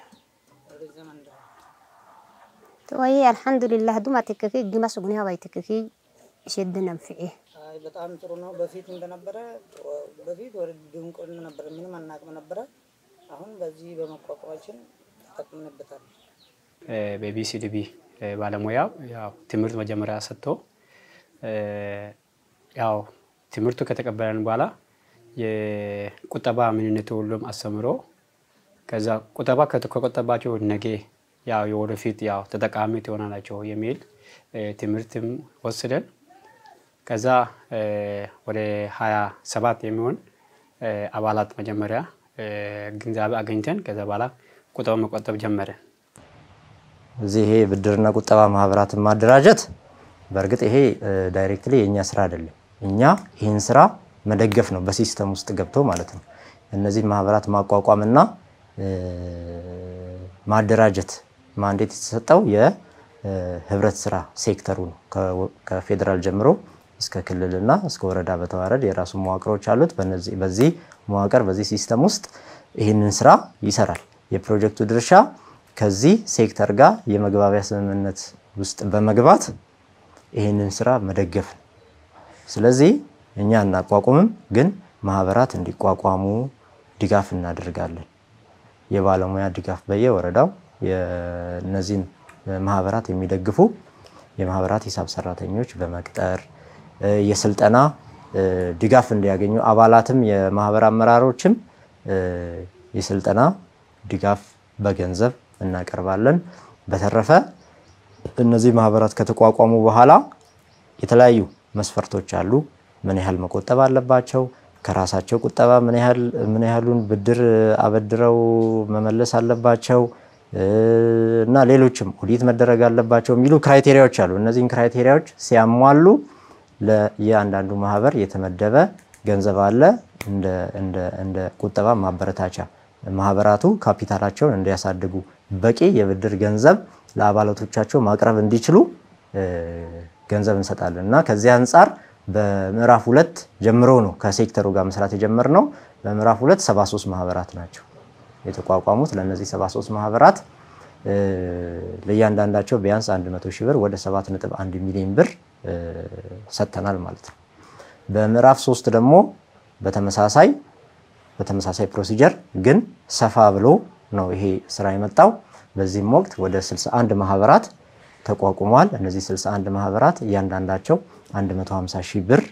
توي الحمد لله دوما تككي جما سقني هواي تككي شدنا نفعيه በጣም ጥሩ ነው። በፊት እንደነበረ በፊት ወደ ድንቁን ነበረ፣ ምንም አናቅም ነበረ። አሁን በዚህ በመቋቋማችን ተጠቅምንበታል። በቢሲዲቢ ባለሙያው ያው ትምህርት መጀመሪያ ሰጥቶ ያው ትምህርቱ ከተቀበለን በኋላ የቁጠባ ምንነቱ ሁሉም አስተምሮ ከዛ ቁጠባ ከቆጠባቸው ነገ ያው የወደፊት ያው ተጠቃሚ ትሆናላቸው የሚል ትምህርትም ወስደን ከዛ ወደ ሀያ ሰባት የሚሆን አባላት መጀመሪያ ግንዛቤ አገኝተን ከዛ በኋላ ቁጠባ መቆጠብ ጀመረ። እዚህ ይሄ ብድርና ቁጠባ ማህበራትን ማደራጀት በእርግጥ ይሄ ዳይሬክትሊ የእኛ ስራ አይደለም። እኛ ይህን ስራ መደገፍ ነው፣ በሲስተም ውስጥ ገብቶ ማለት ነው። እነዚህ ማህበራት ማቋቋምና ማደራጀት ማንዴት የተሰጠው የህብረት ስራ ሴክተሩ ነው። ከፌዴራል ጀምሮ እስከ ክልልና እስከ ወረዳ በተዋረድ የራሱ መዋቅሮች አሉት። በነዚህ በዚህ መዋቅር በዚህ ሲስተም ውስጥ ይህንን ስራ ይሰራል። የፕሮጀክቱ ድርሻ ከዚህ ሴክተር ጋር የመግባቢያ ስምምነት ውስጥ በመግባት ይህንን ስራ መደገፍ ነው። ስለዚህ እኛ እናቋቁምም፣ ግን ማህበራት እንዲቋቋሙ ድጋፍ እናደርጋለን። የባለሙያ ድጋፍ በየወረዳው እነዚህን ማህበራት የሚደግፉ የማህበራት ሂሳብ ሰራተኞች በመቅጠር የስልጠና ድጋፍ እንዲያገኙ አባላትም የማህበር አመራሮችም የስልጠና ድጋፍ በገንዘብ እናቀርባለን። በተረፈ እነዚህ ማህበራት ከተቋቋሙ በኋላ የተለያዩ መስፈርቶች አሉ። ምን ያህል መቆጠብ አለባቸው፣ ከራሳቸው ቁጠባ ምን ያህል ምን ያህሉን ብድር አበድረው መመለስ አለባቸው እና ሌሎችም ኦዲት መደረግ አለባቸው የሚሉ ክራይቴሪያዎች አሉ። እነዚህን ክራይቴሪያዎች ሲያሟሉ ለየአንዳንዱ ማህበር የተመደበ ገንዘብ አለ እንደ ቁጠባ ማበረታቻ ማህበራቱ ካፒታላቸውን እንዲያሳድጉ በቂ የብድር ገንዘብ ለአባላቶቻቸው ማቅረብ እንዲችሉ ገንዘብ እንሰጣለን እና ከዚህ አንጻር በምዕራፍ ሁለት ጀምሮ ነው ከሴክተሩ ጋር መስራት የጀመርነው። በምዕራፍ ሁለት 73 ማህበራት ናቸው የተቋቋሙት። ለእነዚህ 73 ማህበራት ለእያንዳንዳቸው ቢያንስ 100 ሺህ ብር ወደ 7.1 ሚሊዮን ብር ሰጥተናል ማለት ነው። በምዕራፍ ሶስት ደግሞ በተመሳሳይ በተመሳሳይ ፕሮሲጀር ግን ሰፋ ብሎ ነው ይሄ ስራ የመጣው። በዚህም ወቅት ወደ 61 ማህበራት ተቋቁመዋል። እነዚህ 61 ማህበራት እያንዳንዳቸው 150 ሺህ ብር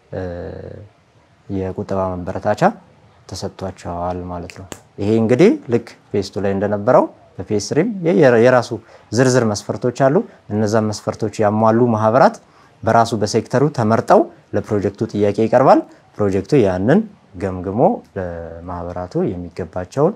የቁጠባ ማበረታቻ ተሰጥቷቸዋል ማለት ነው። ይሄ እንግዲህ ልክ ፌስቱ ላይ እንደነበረው በፌስ ስሪም የራሱ ዝርዝር መስፈርቶች አሉ። እነዛን መስፈርቶች ያሟሉ ማህበራት በራሱ በሴክተሩ ተመርጠው ለፕሮጀክቱ ጥያቄ ይቀርባል። ፕሮጀክቱ ያንን ገምግሞ ለማህበራቱ የሚገባቸውን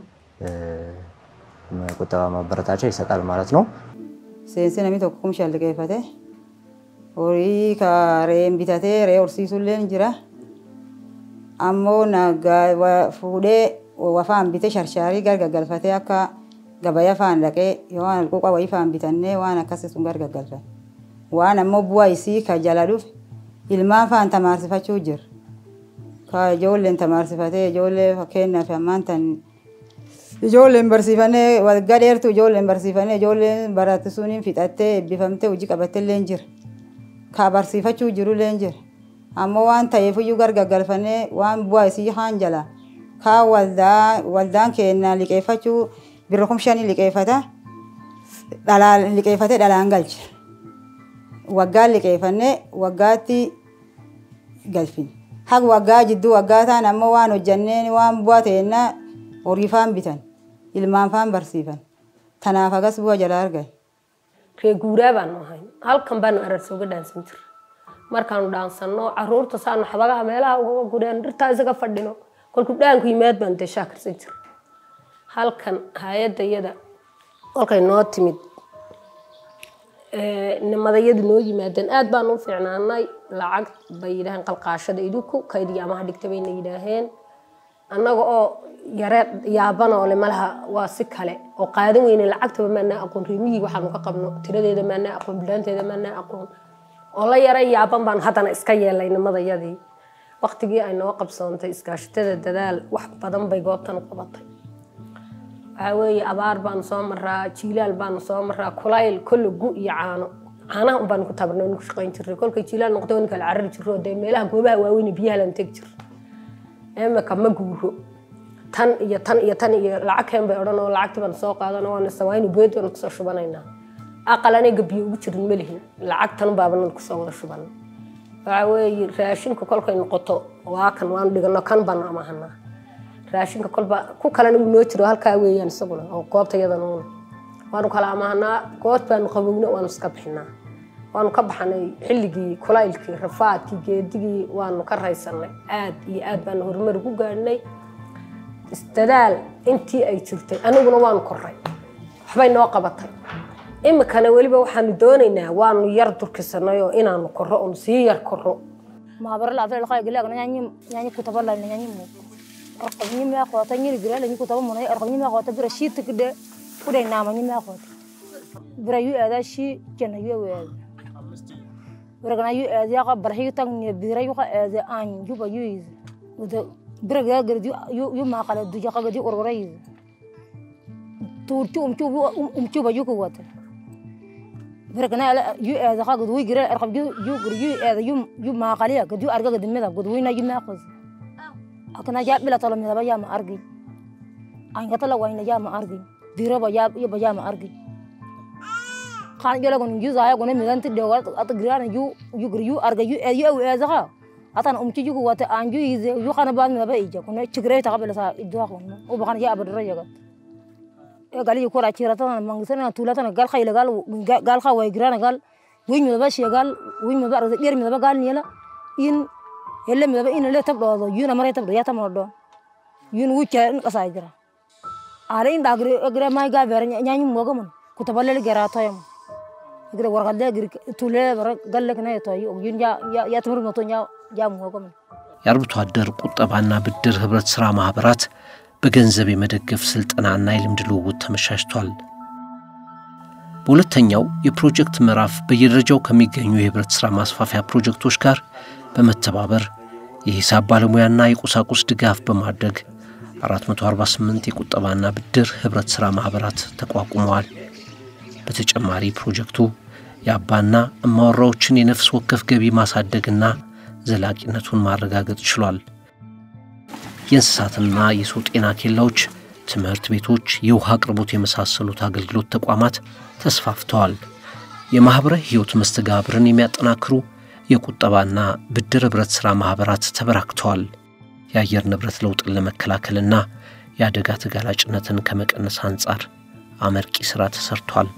ቁጠባ ማበረታቻ ይሰጣል ማለት ነው። Seensi namni tokko kumsha liqeeffate horii ka re'een bitatee re'ee horsiisullee ni jira. Ammoo nagaa fuudhee wafaan bitee sharshaarii gargaggalfatee akka gabaya faan dhaqee yoo waan alquuqa wayii faan bitannee waan akkasii sun gargaggalfan. Waan ammoo bu'aa isii ka jala dhufe ilmaan faan tamaarsifachuu jira. Ka ijoolleen tamaarsifatee ijoollee fakkeenyaaf ammaan tan Ijoolleen barsiifannee waggaa dheertuu ijoolleen barsiifannee ijoolleen baratti suniin fixattee eebbifamtee hojii qabatteellee jira. Kaa barsiifachuu jirullee jira. Ammoo waan ta'eefiyyuu gargaggalfannee waan bu'aa isii haan jala. Kaa waldaa waldaan keenya liqeeffachuu birra kum shanii liqeeffata. Dhalaan liqeeffatee dhalaan galcha. Waggaan liqeeffannee waggaatti galfin. Haga waggaa jidduu waggaa ta'an ammoo waan hojjanneen waan bu'aa ta'ennaa horii faan bitan. ilmaan faan barsiifan. Tanaaf agas bu'a jala argan. Ree guuraa baanu ahayn. Halkan baanu ararsa uga dhaansan jira. Markaanu dhaansanno caruurta saanu xabagaha meelaha uga gureen dhirtaa isaga fadhino. Kolku dhaanku yimaad baan dee shaakirsan jira. Halkan hay-adda iyada kolkay noo timid nimadayadu noo yimaadeen aad baan u fiicnaanay lacag bay yidhaaheen qalqaashada idinku kaydii amaha dhigta bayna yidhaaheen annaga oo yareed yaabana ole malaha waa si kale oo qaadan weyne lacagtaba maanaa aqoon reemiyii waxaanu ka qabno tiradeeda maanaa aqoon bilaanteeda maanaa aqoon oo la yara yaaban baanu haddana iska yeelay nimadayadii waqtigii ay noo qabsoontay iskaashatada dadaal wax badan bay goobtan u qabatay waxaa weeye abaar baanu soo maraa jiilaal baanu soo maraa kulayl kolle gu iyo caano caanaha unbaanu ku tabarnay ku shaqayn jirnay kolkay jiilaal noqdo wani kala carari jirro dee meelaha goobaha waaweyn biyaha lan tegi jir imika ma guuro tan iyo tan iyo tan iyo lacag keen bay odhan oo lacagtii baan soo qaadano waan sawaynu beed baan kusoo shubanaynaa aqal aniga biyo ugu jirin ma lihin lacagtan baabanan kusoo wada shuban waxaa weeye raashinka kolkay noqoto waa kan waanu dhigano kan baanu amahanaa raashinka kolba ku kalena wuu noo jiro halkaa weeyaan isaguna oo goobta yadanuna waanu kala amahanaa goort baanu qabowna waanu iska bixinaa waanu ka baxanay xilligii kulaylkii rafaadkii geedigii waanu ka raysanay aad iyo aad baanu horumar ku gaadhnay isdadaal intii ay jirtay aniguna waanu koray waxbay noo qabatay imikana weliba waxaanu doonaynaa waanu yar durkisanay oo inaanu koro oonu sii yar koro mahabara la afre lakay gila nyanyi nyanyi kutaba la nyanyi mu arqab nyi ma khota nyi gila la nyi kutaba mu arqab nyi ma khota bira shit kide kuday nama nyi ma khota bira yu ada shi jana yu wa Beragana yu ezi aka barhi tang ni bira yu ka ezi an yu ba yu iz. Uda biraga gerdi yu yu ma kala du jaka gerdi orora iz. Turchu umchu umchu ba yu ko wata. Beragana ala yu ezi ka gerdi wi gira arkab yu yu gira yu ezi yu yu ma kala ya gerdi arga gerdi meda gerdi wi na yu ma khuz. Akana ja bila tala meda ba ya ma argi. An kata la wayna ya ma argi. Bira ba ya ba ya ma argi. kan jala gon yu zaya gon mi gan tidde wat at gira yu yu gir yu arga yu yu yu eza ha atan um ci jugo wata an yu ize yu khana ba mi ba ija kono cigre ta qabla sa idwa ko o ba kan ya abad raja ga e gali ko ra cira tan mang sana tula tan gal khayla gal gal kha way gira gal wi mi ba shi gal wi mi ba arga der mi ba gal ni la in yelle mi ba in le tab do yu na mare tab do ya tam do yun wu ca in kasa gira are in da gre gre mai ga ber nyanyi mo ga mon ku taballe gera to yam gire wargalle gire tule bara galle kana to yun ya ya ትምህርት መቶ ኛ ያ ሞገም የአርብቶ አደር ቁጠባና ብድር ህብረት ሥራ ማኅበራት በገንዘብ የመደገፍ ሥልጠናና የልምድ ልውውጥ ተመቻችቷል። በሁለተኛው የፕሮጀክት ምዕራፍ በየደረጃው ከሚገኙ የህብረት ሥራ ማስፋፊያ ፕሮጀክቶች ጋር በመተባበር የሂሳብ ባለሙያና የቁሳቁስ ድጋፍ በማድረግ 448 የቁጠባና ብድር ህብረት ሥራ ማኅበራት ተቋቁመዋል። በተጨማሪ ፕሮጀክቱ የአባና እማወራዎችን የነፍስ ወከፍ ገቢ ማሳደግና ዘላቂነቱን ማረጋገጥ ችሏል። የእንስሳትና የሰው ጤና ኬላዎች፣ ትምህርት ቤቶች፣ የውሃ አቅርቦት የመሳሰሉት አገልግሎት ተቋማት ተስፋፍተዋል። የማኅበራዊ ሕይወት መስተጋብርን የሚያጠናክሩ የቁጠባና ብድር ኅብረት ሥራ ማኅበራት ተበራክተዋል። የአየር ንብረት ለውጥን ለመከላከልና የአደጋ ተጋላጭነትን ከመቀነስ አንጻር አመርቂ ሥራ ተሰርቷል።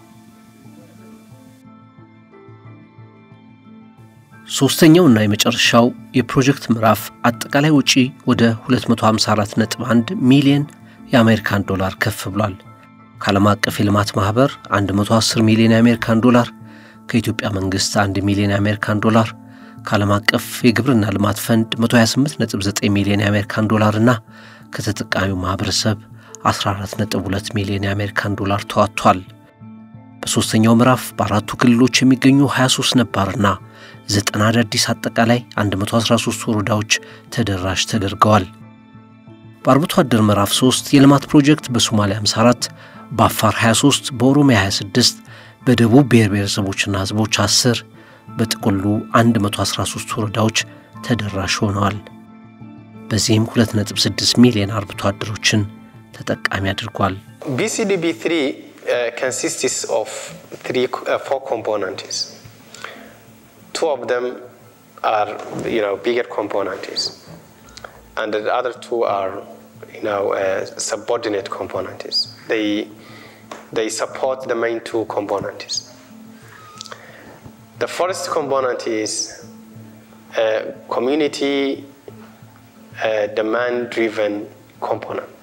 ሦስተኛውና የመጨረሻው የፕሮጀክት ምዕራፍ አጠቃላይ ወጪ ወደ 254.1 ሚሊዮን የአሜሪካን ዶላር ከፍ ብሏል። ከዓለም አቀፍ የልማት ማኅበር 110 ሚሊዮን የአሜሪካን ዶላር፣ ከኢትዮጵያ መንግሥት 1 ሚሊዮን የአሜሪካን ዶላር፣ ከዓለም አቀፍ የግብርና ልማት ፈንድ 128.9 ሚሊዮን የአሜሪካን ዶላር እና ከተጠቃሚው ማኅበረሰብ 14.2 ሚሊዮን የአሜሪካን ዶላር ተዋጥቷል። በሦስተኛው ምዕራፍ በአራቱ ክልሎች የሚገኙ 23 ነባርና ዘጠና አዳዲስ አጠቃላይ 113 ወረዳዎች ተደራሽ ተደርገዋል። በአርብቶ አደር ምዕራፍ 3 የልማት ፕሮጀክት በሶማሊያ 54፣ በአፋር 23፣ በኦሮሚያ 26፣ በደቡብ ብሔር ብሔረሰቦችና ሕዝቦች 10፣ በጥቅሉ 113 ወረዳዎች ተደራሽ ሆነዋል። በዚህም 2.6 ሚሊዮን አርብቶ አደሮችን ተጠቃሚ አድርጓል። BCDB 3 uh, consists of three, uh, four components. Two of them are, you know, bigger components, and the other two are, you know, uh, subordinate components. They they support the main two components. The first component is a community uh, demand-driven component.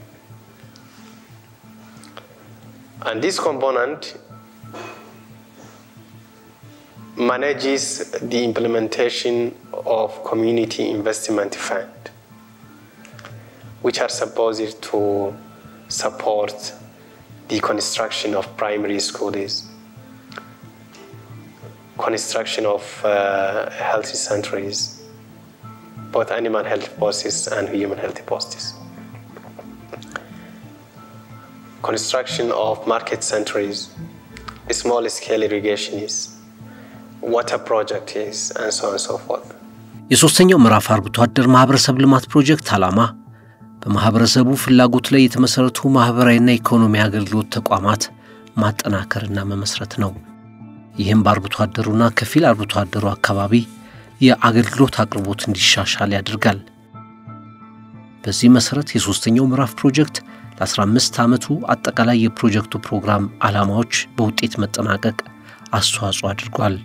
And this component manages the implementation of community investment fund, which are supposed to support the construction of primary schools, construction of uh, health centers, both animal health posts and human health posts construction of market centers, small scale irrigation is, water project is, and so on and so forth. የሦስተኛው ምዕራፍ አርብቶ አደር ማኅበረሰብ ልማት ፕሮጀክት ዓላማ በማኅበረሰቡ ፍላጎት ላይ የተመሠረቱ ማኅበራዊና ኢኮኖሚ አገልግሎት ተቋማት ማጠናከርና መመስረት ነው። ይህም በአርብቶ አደሩና ከፊል አርብቶ አደሩ አካባቢ የአገልግሎት አቅርቦት እንዲሻሻል ያደርጋል። በዚህ መሠረት የሦስተኛው ምዕራፍ ፕሮጀክት ለ15 ዓመቱ አጠቃላይ የፕሮጀክቱ ፕሮግራም ዓላማዎች በውጤት መጠናቀቅ አስተዋጽኦ አድርጓል።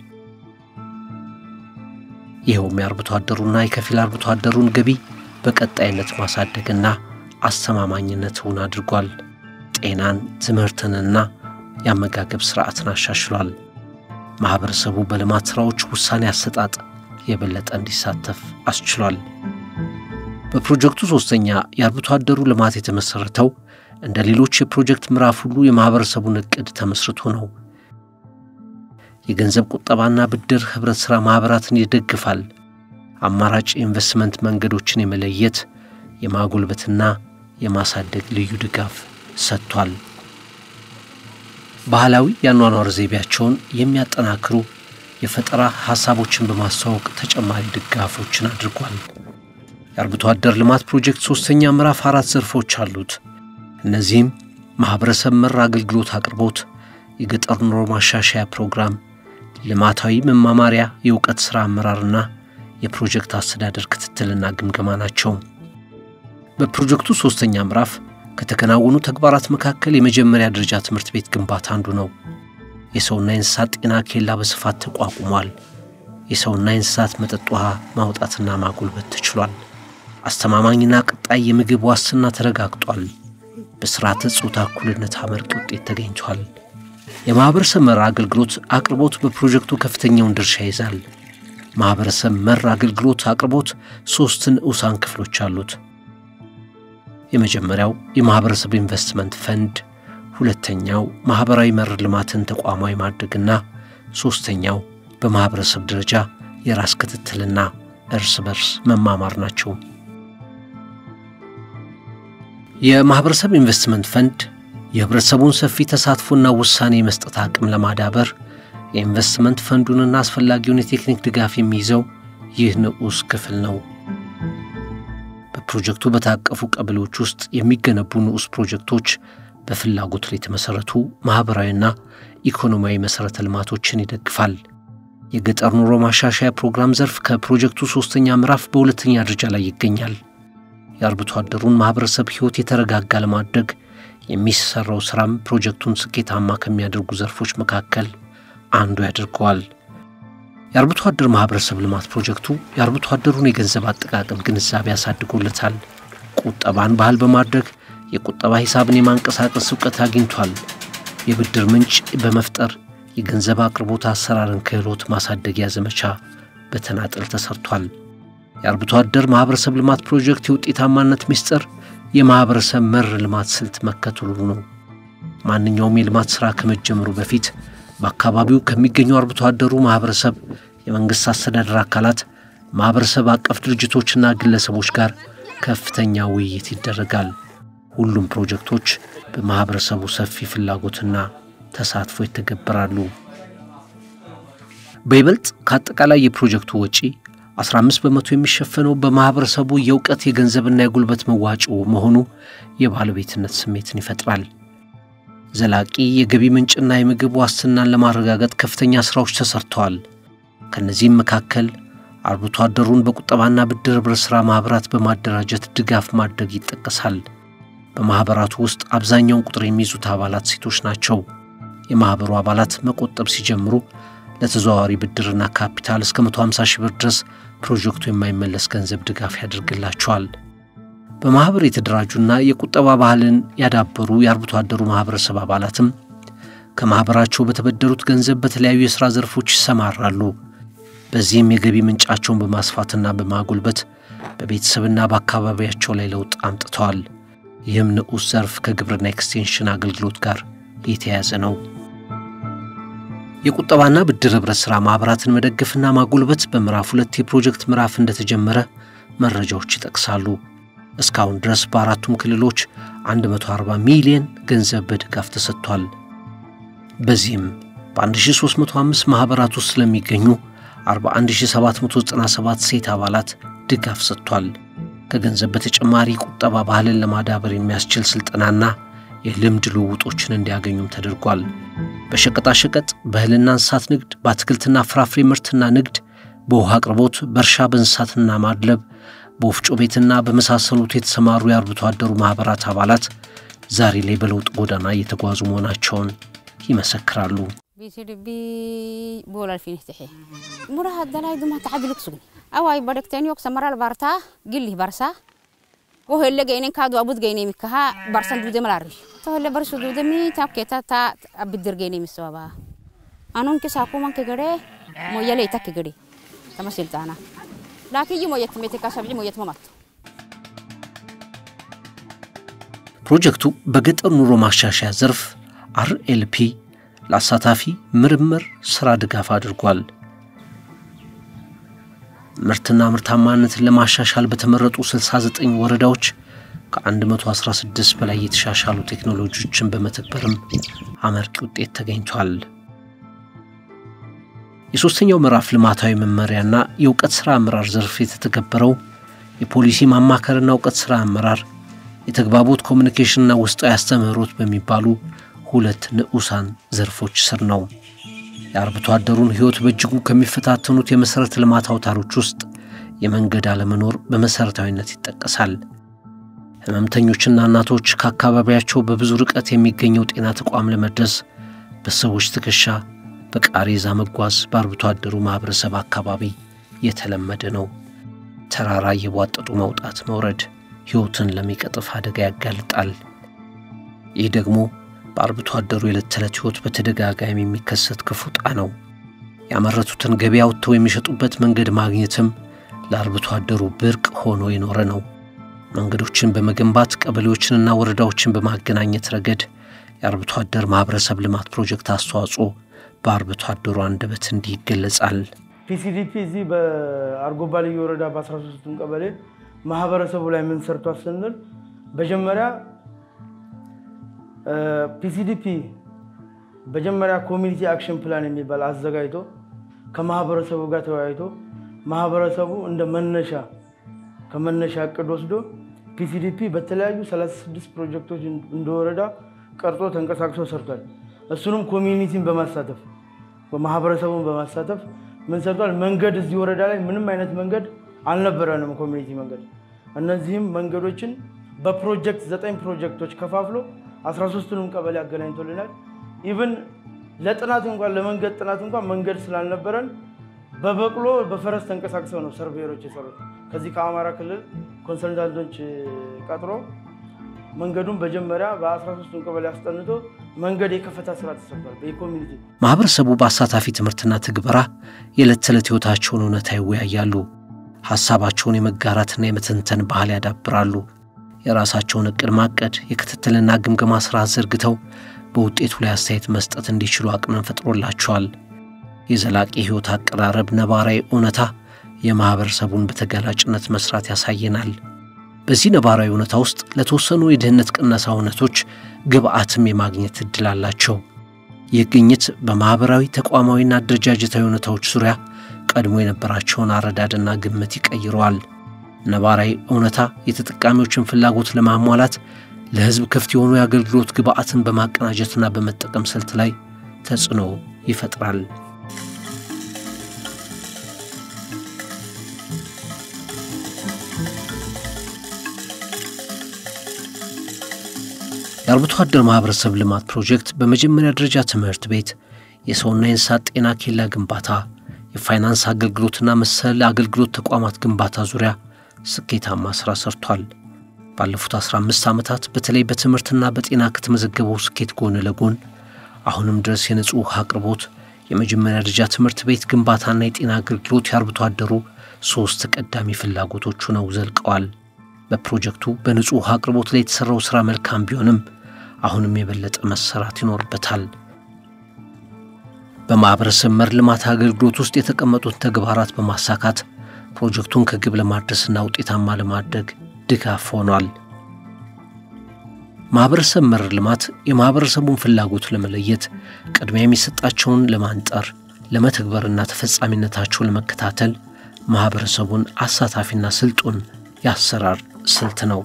ይኸውም የአርብቶ አደሩና የከፊል አርብቶ አደሩን ገቢ በቀጣይነት ማሳደግና አስተማማኝነትን አድርጓል። ጤናን፣ ትምህርትንና የአመጋገብ ሥርዓትን አሻሽሏል። ማኅበረሰቡ በልማት ሥራዎች ውሳኔ አሰጣጥ የበለጠ እንዲሳተፍ አስችሏል። በፕሮጀክቱ ሶስተኛ የአርብቶ አደሩ ልማት የተመሠረተው እንደ ሌሎች የፕሮጀክት ምዕራፍ ሁሉ የማኅበረሰቡን ዕቅድ ተመስርቶ ነው። የገንዘብ ቁጠባና ብድር ኅብረት ሥራ ማኅበራትን ይደግፋል። አማራጭ የኢንቨስትመንት መንገዶችን የመለየት የማጎልበትና የማሳደግ ልዩ ድጋፍ ሰጥቷል። ባህላዊ የአኗኗር ዘይቤያቸውን የሚያጠናክሩ የፈጠራ ሐሳቦችን በማስተዋወቅ ተጨማሪ ድጋፎችን አድርጓል። የአርብቶ አደር ልማት ፕሮጀክት ሦስተኛ ምዕራፍ አራት ዘርፎች አሉት። እነዚህም ማኅበረሰብ መር አገልግሎት አቅርቦት፣ የገጠር ኑሮ ማሻሻያ ፕሮግራም፣ ልማታዊ መማማሪያ፣ የእውቀት ሥራ አመራርና የፕሮጀክት አስተዳደር ክትትልና ግምገማ ናቸው። በፕሮጀክቱ ሦስተኛ ምዕራፍ ከተከናወኑ ተግባራት መካከል የመጀመሪያ ደረጃ ትምህርት ቤት ግንባታ አንዱ ነው። የሰውና የእንስሳት ጤና ኬላ በስፋት ተቋቁሟል። የሰውና የእንስሳት መጠጥ ውሃ ማውጣትና ማጎልበት ተችሏል። አስተማማኝና ቀጣይ የምግብ ዋስትና ተረጋግጧል። በስርዓተ ጾታ እኩልነት አመርቂ ውጤት ተገኝቷል። የማኅበረሰብ መር አገልግሎት አቅርቦት በፕሮጀክቱ ከፍተኛውን ድርሻ ይዛል። ማኅበረሰብ መር አገልግሎት አቅርቦት ሦስት ንዑሳን ክፍሎች አሉት። የመጀመሪያው የማኅበረሰብ ኢንቨስትመንት ፈንድ፣ ሁለተኛው ማኅበራዊ መር ልማትን ተቋማዊ ማድረግና ሦስተኛው በማኅበረሰብ ደረጃ የራስ ክትትልና እርስ በርስ መማማር ናቸው። የማኅበረሰብ ኢንቨስትመንት ፈንድ የኅብረተሰቡን ሰፊ ተሳትፎና ውሳኔ የመስጠት አቅም ለማዳበር የኢንቨስትመንት ፈንዱንና አስፈላጊውን የቴክኒክ ድጋፍ የሚይዘው ይህ ንዑስ ክፍል ነው። በፕሮጀክቱ በታቀፉ ቀበሌዎች ውስጥ የሚገነቡ ንዑስ ፕሮጀክቶች በፍላጎት ላይ የተመሠረቱ ማኅበራዊና ኢኮኖሚያዊ መሠረተ ልማቶችን ይደግፋል። የገጠር ኑሮ ማሻሻያ ፕሮግራም ዘርፍ ከፕሮጀክቱ ሦስተኛ ምዕራፍ በሁለተኛ ደረጃ ላይ ይገኛል። የአርብቶ አደሩን ማኅበረሰብ ሕይወት የተረጋጋ ለማድረግ የሚሰራው ሥራም ፕሮጀክቱን ስኬታማ ከሚያደርጉ ዘርፎች መካከል አንዱ ያደርገዋል። የአርብቶ አደር ማኅበረሰብ ልማት ፕሮጀክቱ የአርብቶ አደሩን የገንዘብ አጠቃቀም ግንዛቤ ያሳድጎለታል። ቁጠባን ባህል በማድረግ የቁጠባ ሂሳብን የማንቀሳቀስ እውቀት አግኝቷል። የብድር ምንጭ በመፍጠር የገንዘብ አቅርቦት አሰራርን ክህሎት ማሳደጊያ ዘመቻ በተናጠል ተሰርቷል። የአርብቶ አደር ማኅበረሰብ ልማት ፕሮጀክት የውጤታማነት ምስጢር የማኅበረሰብ መር ልማት ስልት መከተሉ ነው። ማንኛውም የልማት ሥራ ከመጀመሩ በፊት በአካባቢው ከሚገኙ አርብቶ አደሩ ማኅበረሰብ፣ የመንግሥት አስተዳደር አካላት፣ ማኅበረሰብ አቀፍ ድርጅቶችና ግለሰቦች ጋር ከፍተኛ ውይይት ይደረጋል። ሁሉም ፕሮጀክቶች በማኅበረሰቡ ሰፊ ፍላጎትና ተሳትፎ ይተገበራሉ። በይበልጥ ከአጠቃላይ የፕሮጀክቱ ወጪ 15 በመቶ የሚሸፈነው በማኅበረሰቡ የእውቀት የገንዘብና የጉልበት መዋጮ መሆኑ የባለቤትነት ስሜትን ይፈጥራል። ዘላቂ የገቢ ምንጭና የምግብ ዋስትናን ለማረጋገጥ ከፍተኛ ሥራዎች ተሰርተዋል። ከእነዚህም መካከል አርብቶ አደሩን በቁጠባና ብድር ኅብረት ሥራ ማኅበራት በማደራጀት ድጋፍ ማድረግ ይጠቀሳል። በማኅበራቱ ውስጥ አብዛኛውን ቁጥር የሚይዙት አባላት ሴቶች ናቸው። የማኅበሩ አባላት መቆጠብ ሲጀምሩ ለተዘዋዋሪ ብድርና ካፒታል እስከ 150 ሺህ ብር ድረስ ፕሮጀክቱ የማይመለስ ገንዘብ ድጋፍ ያደርግላቸዋል። በማኅበር የተደራጁና የቁጠባ ባህልን ያዳበሩ የአርብቶ አደሩ ማኅበረሰብ አባላትም ከማኅበራቸው በተበደሩት ገንዘብ በተለያዩ የሥራ ዘርፎች ይሰማራሉ። በዚህም የገቢ ምንጫቸውን በማስፋትና በማጎልበት በቤተሰብና በአካባቢያቸው ላይ ለውጥ አምጥተዋል። ይህም ንዑስ ዘርፍ ከግብርና ኤክስቴንሽን አገልግሎት ጋር የተያያዘ ነው። የቁጠባና ብድር ኅብረት ሥራ ማኅበራትን መደገፍና ማጎልበት በምዕራፍ ሁለት የፕሮጀክት ምዕራፍ እንደተጀመረ መረጃዎች ይጠቅሳሉ። እስካሁን ድረስ በአራቱም ክልሎች 140 ሚሊዮን ገንዘብ በድጋፍ ተሰጥቷል። በዚህም በ1305 ማኅበራት ውስጥ ስለሚገኙ 41797 ሴት አባላት ድጋፍ ሰጥቷል። ከገንዘብ በተጨማሪ ቁጠባ ባህልን ለማዳበር የሚያስችል ሥልጠናና የልምድ ልውውጦችን እንዲያገኙም ተደርጓል። በሸቀጣሸቀጥ፣ በእህልና እንስሳት ንግድ፣ በአትክልትና ፍራፍሬ ምርትና ንግድ፣ በውሃ አቅርቦት፣ በእርሻ በእንስሳትና ማድለብ፣ በወፍጮ ቤትና በመሳሰሉት የተሰማሩ የአርብቶ አደሩ ማኅበራት አባላት ዛሬ ላይ በለውጥ ጎዳና እየተጓዙ መሆናቸውን ይመሰክራሉ። ቢሲድቢ ቦላል ፊንህትሒ ሙራህ አደላይ ዱማ ተዓቢልክ ሱግን አዋይ በደክተን ዮክ ሰመራል ባርታ ግልህ ባርሳ ወህለ ገይኔን ካዱ አቡት ገይኔ ሚካሃ ባርሰን ዱደ መላሪ ተወለ በርሱ ዱደ ሚ ታብኬታ ታ አብድር ገይኔ ሚሰባባ አኑን ከሳኩ ማንከ ገደ ሞየለ ይተክ ገደ ተመስልጣና ላኪይ ሞየት ሜቴካ ሰብዒ ሞየት መማት ፕሮጀክቱ በገጠር ኑሮ ማሻሻያ ዘርፍ አርኤልፒ ለአሳታፊ ምርምር ሥራ ድጋፍ አድርጓል። ምርትና ምርታማነትን ለማሻሻል በተመረጡ 69 ወረዳዎች ከ116 በላይ የተሻሻሉ ቴክኖሎጂዎችን በመተግበርም አመርቂ ውጤት ተገኝቷል። የሦስተኛው ምዕራፍ ልማታዊ መመሪያና የእውቀት ሥራ አመራር ዘርፍ የተተገበረው የፖሊሲ ማማከርና እውቀት ሥራ አመራር፣ የተግባቦት ኮሚኒኬሽንና ውስጣዊ አስተምህሮት በሚባሉ ሁለት ንዑሳን ዘርፎች ስር ነው። የአርብቶ አደሩን ሕይወት በእጅጉ ከሚፈታተኑት የመሠረተ ልማት አውታሮች ውስጥ የመንገድ አለመኖር በመሠረታዊነት ይጠቀሳል። ሕመምተኞችና እናቶች ከአካባቢያቸው በብዙ ርቀት የሚገኘው ጤና ተቋም ለመድረስ በሰዎች ትከሻ በቃሬዛ መጓዝ በአርብቶ አደሩ ማኅበረሰብ አካባቢ የተለመደ ነው። ተራራ እየቧጠጡ መውጣት መውረድ ሕይወትን ለሚቀጥፍ አደጋ ያጋልጣል። ይህ ደግሞ በአርብቶ አደሩ የዕለት ተዕለት ሕይወት በተደጋጋሚ የሚከሰት ክፉ ዕጣ ነው። ያመረቱትን ገበያ ወጥተው የሚሸጡበት መንገድ ማግኘትም ለአርብቶ አደሩ ብርቅ ሆኖ የኖረ ነው። መንገዶችን በመገንባት ቀበሌዎችንና ወረዳዎችን በማገናኘት ረገድ የአርብቶ አደር ማኅበረሰብ ልማት ፕሮጀክት አስተዋጽኦ በአርብቶ አደሩ አንደበት እንዲህ ይገለጻል። ፒሲዲፒ እዚህ በአርጎባ ልዩ ወረዳ በ13ቱም ቀበሌ ማህበረሰቡ ላይ ምን ሰርቷል ስንል መጀመሪያ ፒሲዲፒ መጀመሪያ ኮሚኒቲ አክሽን ፕላን የሚባል አዘጋጅቶ ከማህበረሰቡ ጋር ተወያይቶ ማህበረሰቡ እንደ መነሻ ከመነሻ እቅድ ወስዶ ፒሲዲፒ በተለያዩ 36 ፕሮጀክቶች እንደ ወረዳ ቀርጾ ተንቀሳቅሶ ሰርቷል። እሱንም ኮሚኒቲን በማሳተፍ ማህበረሰቡን በማሳተፍ ምን ሰርቷል? መንገድ እዚህ ወረዳ ላይ ምንም አይነት መንገድ አልነበረንም፣ ኮሚኒቲ መንገድ። እነዚህም መንገዶችን በፕሮጀክት ዘጠኝ ፕሮጀክቶች ከፋፍሎ 13ቱንም ቀበሌ አገናኝቶልናል። ኢቭን ለጥናት እንኳን ለመንገድ ጥናት እንኳን መንገድ ስላልነበረን በበቅሎ በፈረስ ተንቀሳቅሰው ነው ሰርቬየሮች የሰሩት። ከዚህ ከአማራ ክልል ኮንሰልታንቶች ቀጥሮ መንገዱን መጀመሪያ በ13ቱን ቀበሌ አስጠንቶ መንገድ የከፈታ ስራ ተሰርቷል። በኮሚኒቲ ማኅበረሰቡ በአሳታፊ ትምህርትና ትግበራ የዕለት ተዕለት ሕይወታቸውን እውነታ ይወያያሉ። ሐሳባቸውን የመጋራትና የመተንተን ባህል ያዳብራሉ። የራሳቸውን ዕቅድ ማቀድ፣ የክትትልና ግምገማ ሥርዓት ዘርግተው በውጤቱ ላይ አስተያየት መስጠት እንዲችሉ አቅምን ፈጥሮላቸዋል። የዘላቂ ሕይወት አቀራረብ ነባራዊ እውነታ የማኅበረሰቡን በተጋላጭነት መሥራት ያሳየናል። በዚህ ነባራዊ እውነታ ውስጥ ለተወሰኑ የድህነት ቅነሳ እውነቶች ግብአትም የማግኘት ዕድል አላቸው። ይህ ግኝት በማኅበራዊ ተቋማዊና አደረጃጀታዊ እውነታዎች ዙሪያ ቀድሞ የነበራቸውን አረዳድና ግምት ይቀይረዋል። ነባራዊ እውነታ የተጠቃሚዎችን ፍላጎት ለማሟላት ለሕዝብ ክፍት የሆኑ የአገልግሎት ግብአትን በማቀናጀትና በመጠቀም ስልት ላይ ተጽዕኖ ይፈጥራል። የአርብቶ አደር ማኅበረሰብ ልማት ፕሮጀክት በመጀመሪያ ደረጃ ትምህርት ቤት፣ የሰውና የእንስሳት ጤና ኬላ ግንባታ፣ የፋይናንስ አገልግሎትና መሰል አገልግሎት ተቋማት ግንባታ ዙሪያ ስኬታማ ሥራ ሰርቷል። ባለፉት 15 ዓመታት በተለይ በትምህርትና በጤና ከተመዘገበው ስኬት ጎን ለጎን አሁንም ድረስ የንጹሕ ውሃ አቅርቦት፣ የመጀመሪያ ደረጃ ትምህርት ቤት ግንባታና የጤና አገልግሎት የአርብቶ አደሩ ሦስት ተቀዳሚ ፍላጎቶቹ ነው ዘልቀዋል። በፕሮጀክቱ በንጹሕ ውሃ አቅርቦት ላይ የተሠራው ሥራ መልካም ቢሆንም አሁንም የበለጠ መሰራት ይኖርበታል። በማኅበረሰብ መር ልማት አገልግሎት ውስጥ የተቀመጡት ተግባራት በማሳካት ፕሮጀክቱን ከግብ ለማድረስና ውጤታማ ለማድረግ ድጋፍ ሆኗል። ማኅበረሰብ መር ልማት የማኅበረሰቡን ፍላጎት ለመለየት ቅድሚያ የሚሰጣቸውን ለማንጠር ለመተግበርና ተፈጻሚነታቸውን ለመከታተል ማኅበረሰቡን አሳታፊና ስልጡን የአሰራር ስልት ነው።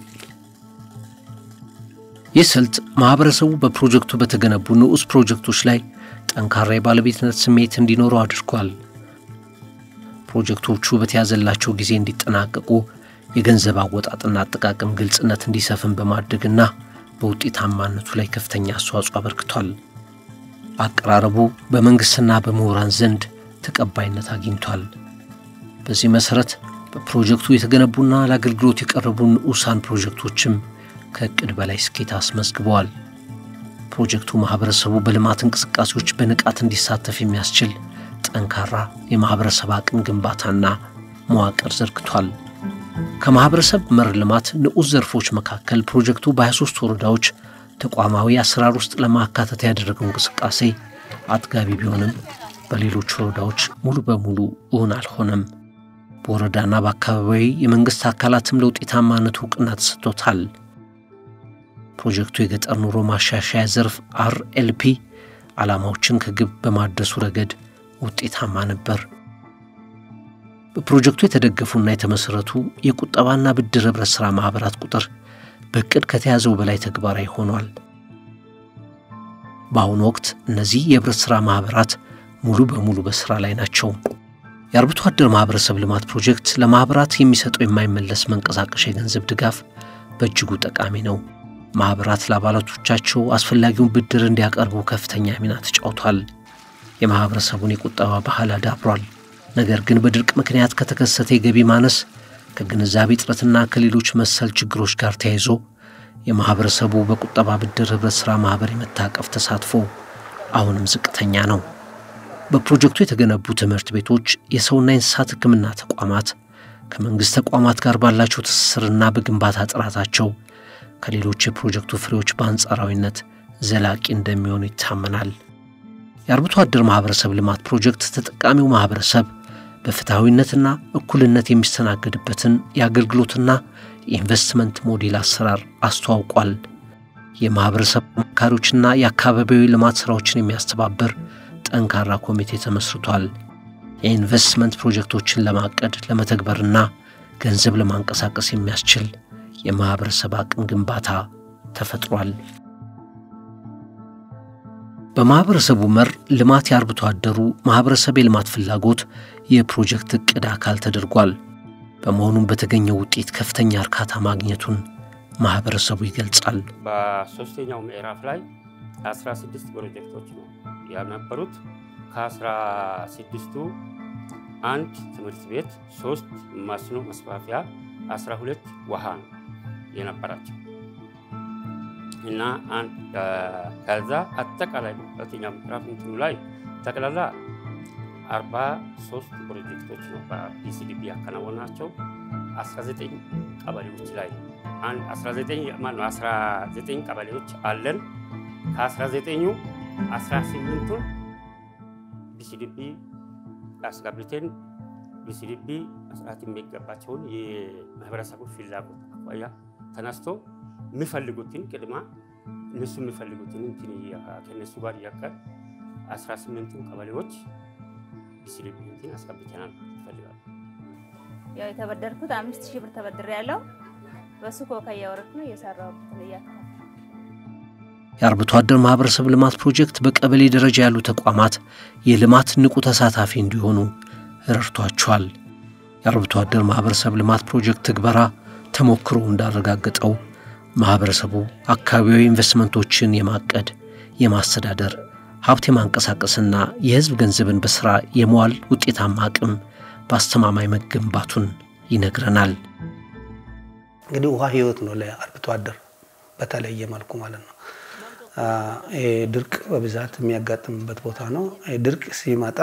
ይህ ስልት ማኅበረሰቡ በፕሮጀክቱ በተገነቡ ንዑስ ፕሮጀክቶች ላይ ጠንካራ የባለቤትነት ስሜት እንዲኖረው አድርጓል። ፕሮጀክቶቹ በተያዘላቸው ጊዜ እንዲጠናቀቁ የገንዘብ አወጣጥና አጠቃቀም ግልጽነት እንዲሰፍን በማድረግና በውጤታማነቱ ላይ ከፍተኛ አስተዋጽኦ አበርክቷል። አቀራረቡ በመንግሥትና በምሁራን ዘንድ ተቀባይነት አግኝቷል። በዚህ መሠረት በፕሮጀክቱ የተገነቡና ለአገልግሎት የቀረቡ ንዑሳን ፕሮጀክቶችም ከዕቅድ በላይ ስኬት አስመዝግበዋል። ፕሮጀክቱ ማኅበረሰቡ በልማት እንቅስቃሴዎች በንቃት እንዲሳተፍ የሚያስችል ጠንካራ የማኅበረሰብ አቅም ግንባታና መዋቅር ዘርግቷል። ከማኅበረሰብ መር ልማት ንዑስ ዘርፎች መካከል ፕሮጀክቱ በ23 ወረዳዎች ተቋማዊ አሰራር ውስጥ ለማካተት ያደረገው እንቅስቃሴ አጥጋቢ ቢሆንም በሌሎች ወረዳዎች ሙሉ በሙሉ እውን አልሆነም። በወረዳና በአካባቢያዊ የመንግሥት አካላትም ለውጤታማነቱ እውቅና ተሰጥቶታል። ፕሮጀክቱ የገጠር ኑሮ ማሻሻያ ዘርፍ አርኤልፒ ዓላማዎችን ከግብ በማድረሱ ረገድ ውጤታማ ነበር። በፕሮጀክቱ የተደገፉና የተመሠረቱ የቁጠባና ብድር ኅብረት ሥራ ማኅበራት ቁጥር በዕቅድ ከተያዘው በላይ ተግባራዊ ሆኗል። በአሁኑ ወቅት እነዚህ የኅብረት ሥራ ማኅበራት ሙሉ በሙሉ በሥራ ላይ ናቸው። የአርብቶ አደር ማኅበረሰብ ልማት ፕሮጀክት ለማኅበራት የሚሰጠው የማይመለስ መንቀሳቀሻ የገንዘብ ድጋፍ በእጅጉ ጠቃሚ ነው። ማኅበራት ለአባላቶቻቸው አስፈላጊውን ብድር እንዲያቀርቡ ከፍተኛ ሚና ተጫውቷል። የማኅበረሰቡን የቁጠባ ባህል አዳብሯል። ነገር ግን በድርቅ ምክንያት ከተከሰተ የገቢ ማነስ ከግንዛቤ እጥረትና ከሌሎች መሰል ችግሮች ጋር ተያይዞ የማኅበረሰቡ በቁጠባ ብድር ኅብረት ሥራ ማኅበር የመታቀፍ ተሳትፎ አሁንም ዝቅተኛ ነው። በፕሮጀክቱ የተገነቡ ትምህርት ቤቶች፣ የሰውና የእንስሳት ሕክምና ተቋማት ከመንግሥት ተቋማት ጋር ባላቸው ትስስርና በግንባታ ጥራታቸው ከሌሎች የፕሮጀክቱ ፍሬዎች በአንጻራዊነት ዘላቂ እንደሚሆኑ ይታመናል። የአርብቶ አደር ማኅበረሰብ ልማት ፕሮጀክት ተጠቃሚው ማኅበረሰብ በፍትሐዊነትና እኩልነት የሚስተናገድበትን የአገልግሎትና የኢንቨስትመንት ሞዴል አሰራር አስተዋውቋል። የማኅበረሰብ አማካሪዎችና የአካባቢያዊ ልማት ሥራዎችን የሚያስተባብር ጠንካራ ኮሚቴ ተመስርቷል። የኢንቨስትመንት ፕሮጀክቶችን ለማቀድ ለመተግበርና ገንዘብ ለማንቀሳቀስ የሚያስችል የማኅበረሰብ አቅም ግንባታ ተፈጥሯል። በማኅበረሰቡ መር ልማት የአርብቶ አደሩ ማኅበረሰብ የልማት ፍላጎት የፕሮጀክት ዕቅድ አካል ተደርጓል። በመሆኑም በተገኘው ውጤት ከፍተኛ እርካታ ማግኘቱን ማኅበረሰቡ ይገልጻል። በሶስተኛው ምዕራፍ ላይ 16 ፕሮጀክቶች ነው ያነበሩት። ከአስራ ስድስቱ አንድ ትምህርት ቤት፣ ሶስት መስኖ መስፋፊያ፣ 12 ውሃ ነው የነበራቸው እና ከዛ አጠቃላይ ሁለተኛ ምዕራፍ እንትኑ ላይ ጠቅላላ 43 ፕሮጀክቶች ነው በፒሲዲቢ ያከናወናቸው 19 ቀበሌዎች ላይ 19 ቀበሌዎች አለን። ከ19ኙ 18ቱን ቢሲዲቢ አስገብተን ቢሲዲቢ መስራት የሚገባቸውን የማህበረሰቡ ፍላጎት አኳያ ተነስቶ የሚፈልጉትን ቅድማ እነሱ የሚፈልጉትን እንትን ከእነሱ ጋር እያቀር 18ቱን ቀበሌዎች ቢሲዲቢ እንትን አስገብተናል ይፈልጋሉ። ያው የተበደርኩት አምስት ሺህ ብር ተበድሬ ያለው በሱ ኮካ እያወረድኩ ነው እየሰራሁበት ነው እያከፋ የአርብቶ አደር ማኅበረሰብ ልማት ፕሮጀክት በቀበሌ ደረጃ ያሉ ተቋማት የልማት ንቁ ተሳታፊ እንዲሆኑ ረድቷቸዋል። የአርብቶ አደር ማኅበረሰብ ልማት ፕሮጀክት ትግበራ ተሞክሮ እንዳረጋገጠው ማኅበረሰቡ አካባቢያዊ ኢንቨስትመንቶችን የማቀድ የማስተዳደር ሀብት የማንቀሳቀስና የሕዝብ ገንዘብን በሥራ የመዋል ውጤታማ አቅም በአስተማማኝ መገንባቱን ይነግረናል። እንግዲህ ውሃ ህይወት ነው ለአርብቶ አደር በተለየ መልኩ ማለት ነው። ድርቅ በብዛት የሚያጋጥምበት ቦታ ነው። ድርቅ ሲመጣ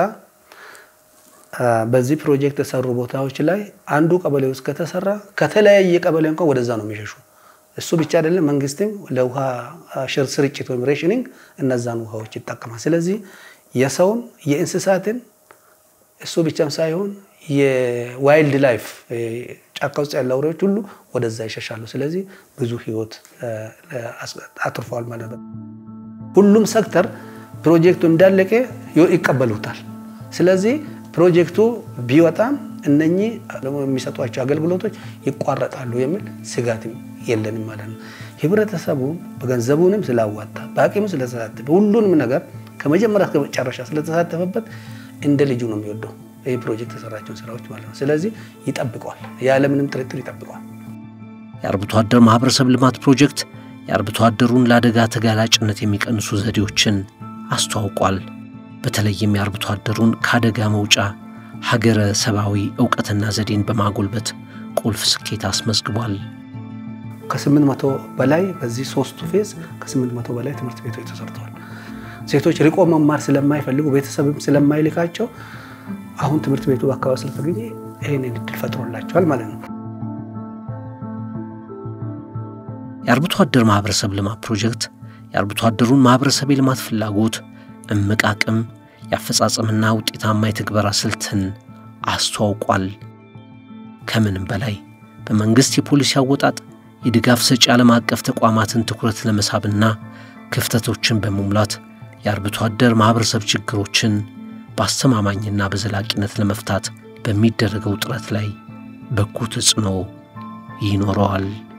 በዚህ ፕሮጀክት የተሰሩ ቦታዎች ላይ አንዱ ቀበሌ ውስጥ ከተሰራ ከተለያየ ቀበሌ እንኳን ወደዛ ነው የሚሸሹ። እሱ ብቻ አይደለም፣ መንግስትም ለውሃ ስርጭት ወይም ሬሽኒንግ እነዛን ውሃዎች ይጠቀማል። ስለዚህ የሰውን የእንስሳትን እሱ ብቻም ሳይሆን የዋይልድ ላይፍ ጫካ ውስጥ ያለ አውሬዎች ሁሉ ወደዛ ይሸሻሉ። ስለዚህ ብዙ ህይወት አትርፈዋል ማለት ነው። ሁሉም ሴክተር ፕሮጀክቱ እንዳለቀ ይቀበሉታል። ስለዚህ ፕሮጀክቱ ቢወጣም እነኚህ የሚሰጧቸው አገልግሎቶች ይቋረጣሉ የሚል ስጋትም የለንም ማለት ነው። ህብረተሰቡ በገንዘቡንም ስላዋጣ በአቅሙ ስለተሳተፈ ሁሉንም ነገር ከመጀመሪያ እስከ መጨረሻ ስለተሳተፈበት እንደ ልጁ ነው የሚወደው ይህ ፕሮጀክት የሰራቸውን ስራዎች ማለት ነው። ስለዚህ ይጠብቀዋል፣ ያለምንም ጥርጥር ይጠብቀዋል። የአርብቶ አደር ማኅበረሰብ ልማት ፕሮጀክት የአርብቶ አደሩን ለአደጋ ተጋላጭነት የሚቀንሱ ዘዴዎችን አስተዋውቋል። በተለይም የአርብቶ አደሩን ከአደጋ መውጫ ሀገረ ሰብአዊ እውቀትና ዘዴን በማጎልበት ቁልፍ ስኬት አስመዝግቧል። ከስምንት መቶ በላይ በዚህ ሶስቱ ፌዝ ከስምንት መቶ በላይ ትምህርት ቤቶች ተሰርተዋል። ሴቶች ርቆ መማር ስለማይፈልጉ ቤተሰብም ስለማይልካቸው አሁን ትምህርት ቤቱ በአካባቢ ስለተገኘ ይህንን እድል ፈጥሮላቸዋል ማለት ነው። የአርብቶ አደር ማኅበረሰብ ልማት ፕሮጀክት የአርብቶ አደሩን ማኅበረሰብ የልማት ፍላጎት እምቅ አቅም፣ የአፈጻጸምና ውጤታማ የትግበራ ስልትን አስተዋውቋል። ከምንም በላይ በመንግሥት የፖሊሲ አወጣጥ የድጋፍ ሰጪ ዓለም አቀፍ ተቋማትን ትኩረት ለመሳብና ክፍተቶችን በመሙላት የአርብቶ አደር ማኅበረሰብ ችግሮችን በአስተማማኝና በዘላቂነት ለመፍታት በሚደረገው ጥረት ላይ በጎ ተጽዕኖ ይኖረዋል።